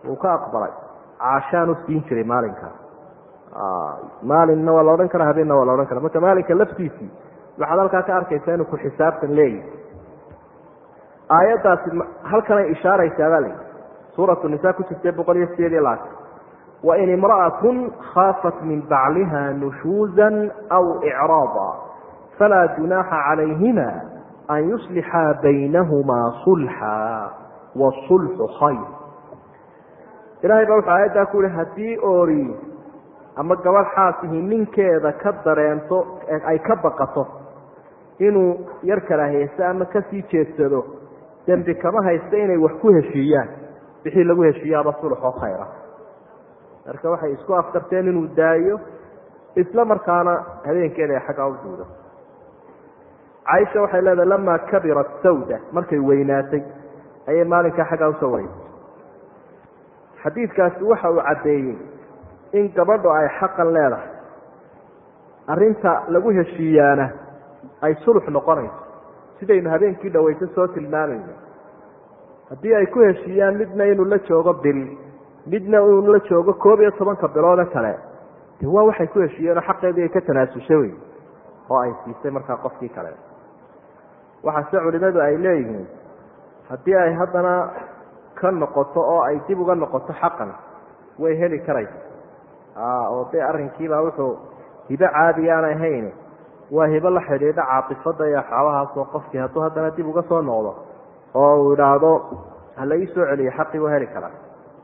uu ka aqbalay caashaanu siin jiray maalinkaa maalinna waa la odhan karaa habeenna waa la odhan kara marka maalinka laftiisii waxaad halkaa ka arkaysaa inuu ku xisaabtan leeyahy aayaddaasi halkanay ishaaraysaa baa layihi suuratu nisa ku jirtay boqol iyo sideed iyo labaatan wain imra'atun khaafat min bacliha nushuuza aw icraada falaa junaaxa calayhima an yuslixaa baynahumaa sulxa wasulxu khayr ilahay baa wuxuu aayaddaa ku yihi haddii oori ama gabadh xaasihi ninkeeda ka dareento ay ka baqato inuu yar kala haysto ama kasii jeedsado dembi kama haysta inay wax ku heshiiyaan wixii lagu heshiiyaaba sulxoo khayra marka waxay isku afkarteen inuu daayo isla markaana habeenkeeda ay xaggaa u duudo caaisha waxay leedahay lamaa kabirat sawda markay weynaatay ayay maalinkaa xaggaa usoo wareysay xadiidkaasi waxa uu caddeeyey in gabadhu ay xaqan leedahay arrinta lagu heshiiyaana ay sulux noqonayso sidaynu habeenkii dhaweyso soo tilmaamayno haddii ay ku heshiiyaan midna inuu la joogo bil midna inuu la joogo koob iyo tobanka biloode kale de waa waxay ku heshiiyeenoo xaqeedii ay ka tanaasusha wey oo ay siisay markaa qofkii kale waxaase culimadu ay leeyihiin haddii ay haddana ka noqoto oo ay dib uga noqoto xaqan way heli karaysa oo de arrinkiibaa wuxuu hibo caadi aan ahayn waa hibo la xidhiidha caatifada iyo waxyaabahaasoo qofkii hadduu haddana dib uga soo noqdo oo uu idhaahdo hala ii soo celiyo xaqii waa heli karaa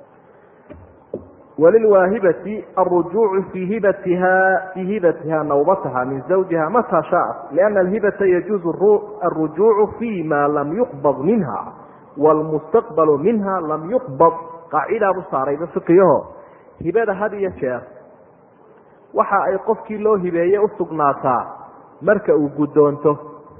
walilwaahibati arujuucu fii hibatiha fii hibatiha nawbataha min zawjiha mataa shaat liana alhibata yajuuzu alrujuucu fi ma lam yuqbad minha wlmustaqbalu minha lam yuqbad qaacidaabu saarayba fiqiyaho hibada had iyo jeer waxa ay qofkii loo hibeeye usugnaataa marka uu guddoonto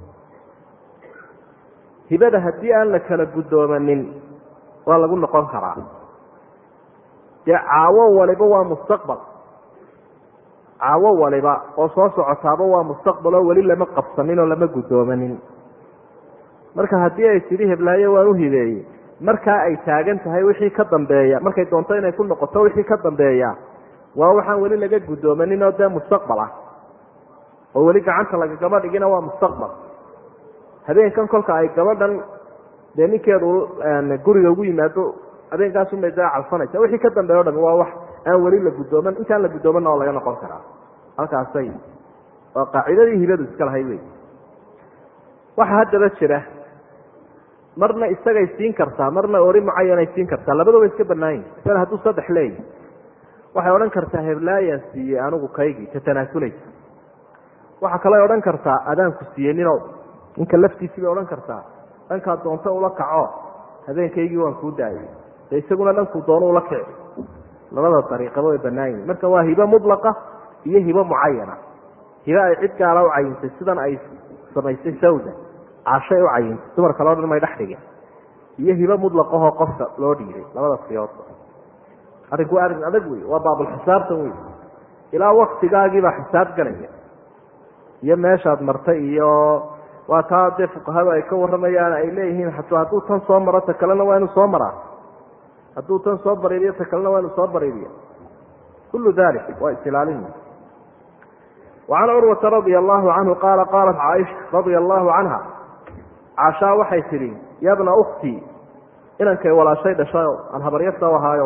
hibada haddii aan la kala guddoomanin waa lagu noqon karaa dee caawo waliba waa mustaqbal caawo waliba oo soo socotaaba waa mustaqbal oo weli lama qabsanin oo lama guddoomanin marka haddii ay tidhi heblaayo waan u hibeeyey markaa ay taagan tahay wixii ka dambeeya markay doonto inay ku noqoto wixii ka dambeeya waa waxaan weli laga guddoomanin oo dee mustaqbal ah oo weli gacanta lagagama dhigina waa mustaqbal habeenkan kolka ay gabadhan dee ninkeedu guriga ugu yimaado habeenkaasumay daa calfanaysa wixii ka dambeeya o dham waa wax aan weli la guddooman intaan la guddoomanna oo laga noqon karaa halkaasay waa qaacidadii hibadu iska lahay wey waxaa haddaba jira marna isagay siin kartaa marna ori mucayanay siin kartaa labadaba iska banaayin isana hadduu saddex leeyahy waxay odhan kartaa heblaayaan siiyey anigu kaygii ka tanaasuleysa waxaa kaloo odhan kartaa adaanku siiyey ninow ninka laftiisii bay odhan kartaa dhankaa doonto ula kaco habeenkaygii waan kuu daayay de isaguna dhankuu doono ula kici labada dariiqaba way banaayihin marka waa hibo mudlaqa iyo hibo mucayana hibo ay cid gaala u cayintay sidan ay samaysay sawda cashay u cayintay dumar kaleo dhan may dhex dhigin iyo hibo mudlaqahoo qofka loo dhiiray labada siyoodba arrinku waa arrin adag wey waa baabulxisaabtan wey ilaa waktigaagiibaa xisaab galaya iyo meeshaad martay iyo waa taa dee fuqahadu ay ka warramayaan ay leeyihiin hadduu tan soo maro ta kalena waa inuu soo maraa hadduu tan soo bariiriyo ta kalena waa inuu soo bariiriya kullu dalik waa isilaalin وعn curwata radia allahu canhu qaala qaalat caaisha radia allahu canha caashaa waxay tidhi ya bna uktii inankay walaashay dhashayo aan habaryarta u ahaayo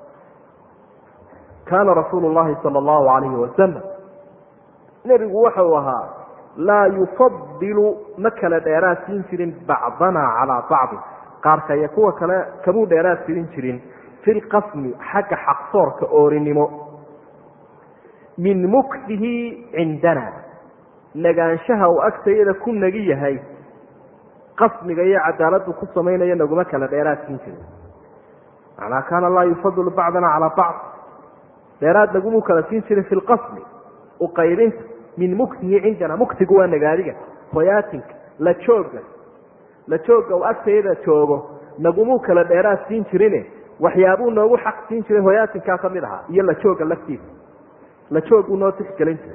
kaana rasuulu llahi sala allahu alayhi wasalam nebigu waxa uu ahaa laa yufadilu ma kala dheeraad siin jirin bacdana calaa bacdi qaarkaya kuwa kale kamuu dheeraad sirin jirin fi lqasmi xagga xaqsoorka oorinimo min muktihi cindana nagaanshaha uu agtayada ku nagi yahay qasmiga iyo cadaaladdu ku samaynayo naguma kala dheeraad siin jirin macnaa kaana laa yufadilu bacdana calaa bacd dheeraad nagumuu kala siin jirin fi lqasmi uqaybinta min muktihi cindana muktigu waa nagaadiga hoyaatinka la jooga la jooga uu agtayada joogo nagumuu kala dheeraad siin jirine waxyaabuu noogu xaq siin jiray hoyaatinkaa ka mid ahaa iyo la jooga laftiisa la jooguu noo tixgelin jiray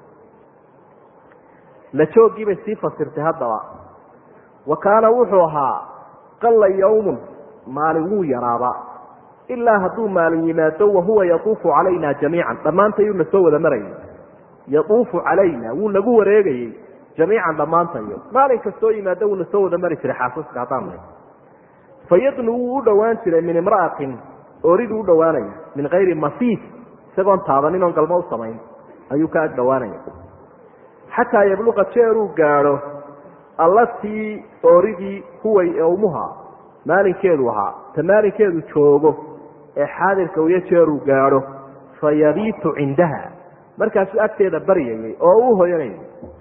la jooggiibay sii fasirtay haddaba wa kaana wuxuu ahaa qalla yawmun maalin wuu yaraaba ilaa hadduu maalin yimaado wahuwa yatuufu calayna jamiican dhammaantayuu na soo wada marayay yatuufu calayna wuu nagu wareegayey jamiican dhammaantayo maalin kastoo yimaado wuu na soo wada mari jiray xaasaska haddaan nahay fayadnu wuu u dhowaan jiray min imra'atin oriduu u dhowaanaya min kayri masiis isagoon taabanin oon galmo u samayn ayuu ka ag dhowaanaya xataa yabluqa jeeruu gaadho allatii ooridii huway owmuha maalinkeedu ahaa ta maalinkeedu joogo ee xaadirka uyo jeeruu gaadho fa yabiitu cindaha markaasuu agteeda baryayay oo uu hoyanayay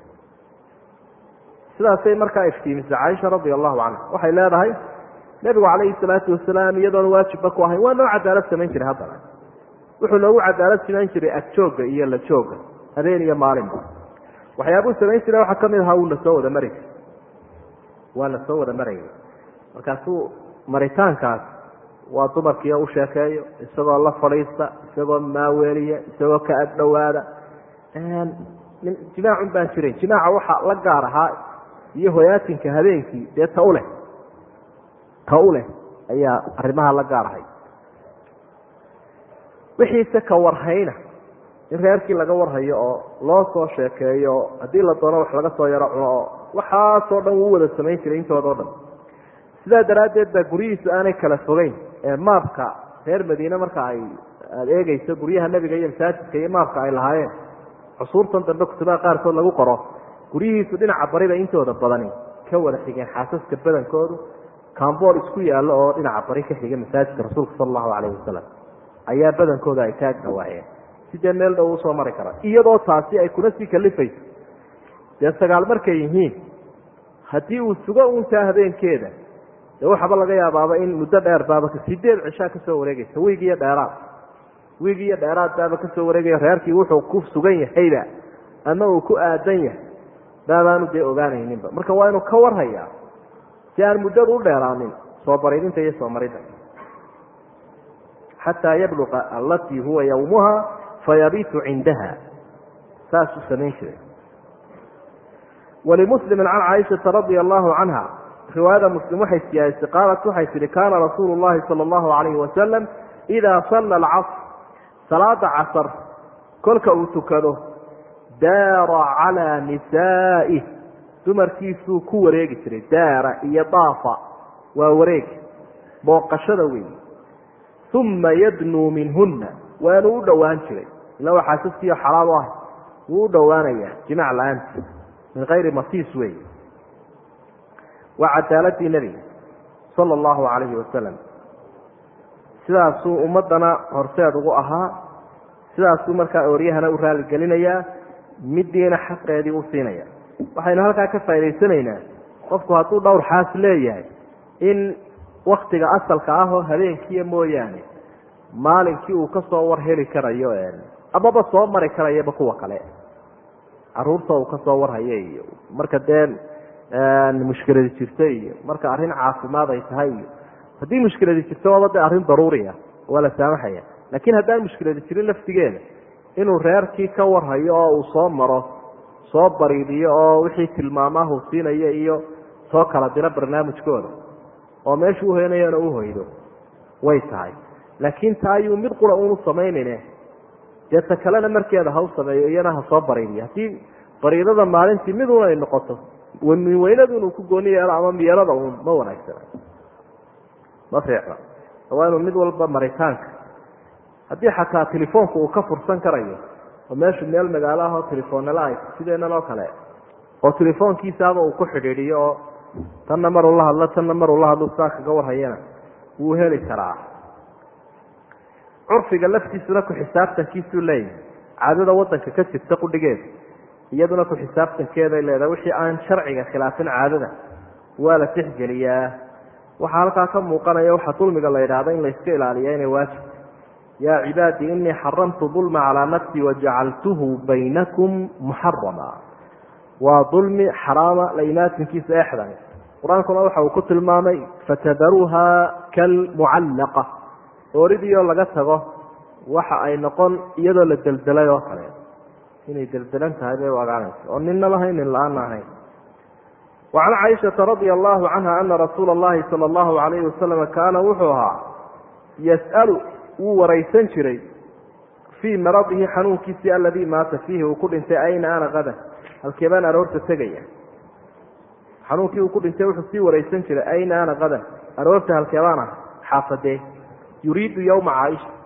sidaasay markaa iftiimisay caaisha radia allahu canha waxay leedahay nebigu calayhi salaatu wasalaam iyadoona waajibba ku ahayn waa noo cadaalad samayn jiray haddana wuxuu noogu cadaalad samayn jiray agjoogga iyo la joogga habeen iyo maalinba waxyaabuu samayn jiray waxaa ka mid ahaa wuu na soo wada mari jiray waa na soo wada marayay markaasuu maritaankaas waa dumarkiio u sheekeeyo isagoo la fadhiista isagoo maaweeliya isagoo ka ag dhowaada jimaacun baan jiray jimaaca waxa la gaar ahaa iyo hoyaatinka habeenkii dee ta u leh ta u leh ayaa arrimaha la gaar ahay wixiise ka warhayna in reerkii laga warhayo oo loo soo sheekeeyo oo haddii la doono wax laga soo yaro cuno oo waxaasoo dhan wuu wada samayn jiray intooda o dhan sidaa daraaddeed baa guryihiisu aanay kala fogeyn ee maabka reer madiine marka ay aada eegeyso guryaha nebiga iyo masaajidka iyo maabka ay lahaayeen cusuurtan dambe kutubaha qaarkood lagu qoro guryihiisu dhinaca bariba intooda badani ka wada xigeen xaasaska badankoodu cambool isku yaallo oo dhinaca bari ka xiga masaajidka rasuulka sala allahu calayhi wasalam ayaa badankooda ay ka ag dhawaayeen sidee meel dhow usoo mari kara iyadoo taasi ay kuna sii kalifayso dee sagaal markay yihiin haddii uu sugo untaa habeenkeeda dee waxaaba laga yaabaaba in muddo dheer baaba sideed cishaa kasoo wareegaysa wiig iyo dheeraad wiig iyo dheeraad baaba kasoo wareegaya reerkii wuxuu ku sugan yahayba ama uu ku aadan yahay baabaanu dee ogaanayninba marka waa inuu ka warhayaa si aan muddadu u dheeraanin soo baridinta iyo soo maridda xataa yabluqa allatii huwa yawmuha fayabiitu cindaha saasuu samayn jiray walimuslimi can caaishata radia allahu canha riwaayada muslim waxay siyaadisay qaalat waxay tihi kaana rasuulu llahi sala allahu calayhi wasalam idaa salla alcasr salaada casar kolka uu tukado daara calaa nisaa'ih dumarkiisuu ku wareegi jiray daara iyo daafa waa wareeg booqashada weyn uma yadnuu minhunna waanuu u dhowaan jiray ila waa xaasaskiiyo xalaal u ah wuu u dhowaanayaa jimac la-aanti min kayri masiis wey waa cadaaladii nebiga sala allahu calayhi wasalam sidaasuu ummaddana horseed ugu ahaa sidaasuu markaa ooryahana u raaligelinayaa midiina xaqeedii u siinaya waxaynu halkaa ka faa'idaysanaynaa qofku hadduu dhowr xaas leeyahay in waktiga asalka ah oo habeenkiiya mooyaane maalinkii uu ka soo war heli karayo amaba soo mari karayaba kuwa kale caruurta uu ka soo warhayo iyo marka dee mushkiladi jirto iyo marka arrin caafimaad ay tahay iyo haddii mushkiladi jirto waaba dee arrin daruuri ah waa la saamaxaya laakiin haddaan mushkiladi jirin laftigeeda inuu reerkii ka warhayo oo uu soo maro soo bariidiyo oo wixii tilmaamahu siinayo iyo soo kala diro barnaamijkooda oo meeshu uhoynayana u hoydo way tahay laakiin taa ayuu mid qura unu samaynayne dee ta kalena markeeda ha u sameeyo iyana ha soo bariidiyo haddii bariidada maalintii midun ay noqoto weynadu inuu ku gooni yeelo ama miyarada uun ma wanaagsana ma fiicna waa inuu mid walba maritaanka haddii xataa telefoonku uu ka fursan karayo oo meeshu meel magaalo ah oo telefoonnala ay sideenan oo kale oo telefoonkiisaaba uu ku xidhiidhiyo oo tanna maruu la hadlo tanna maruu la hadlo saa kaga warhayana wuu heli karaa curfiga laftiisuna ku xisaabtankiisuu leeyahay caadada wadanka ka jirta qudhigeeda iyaduna ku xisaabtankeeday leedahay wixii aan sharciga khilaafin caadada waa la tixgeliyaa waxaa halkaa ka muuqanaya waxaa dulmiga la yidhaahda in layska ilaaliya inay waajib yaa cibaadii inii xaramtu dulma calaa nafsii wajacaltuhu baynakum muxarama waa dulmi xaraama la imaatinkiisa exdan qur-aankuna waxa uu ku tilmaamay fatadaruuha kalmucallaqa ooridiioo laga tago waxa ay noqon iyadoo la deldelay oo kale inay deldelan tahay bay u agaanaysa oo ninna lahayn nin la-aanna ahayn wacan caaishata radia allahu canha ana rasuula allahi sala allahu alayhi wasalam kaana wuxuu ahaa yas'alu wuu waraysan jiray fii maradihi xanuunkiisii aladii maata fiihi uu ku dhintay ayna ana qadan halkee baan aroorta tegaya xanuunkii uu ku dhintay wuxuu sii waraysan jiray ayna ana qadan aroorta halkee baan ah xaafadee yuriidu yowma caaisha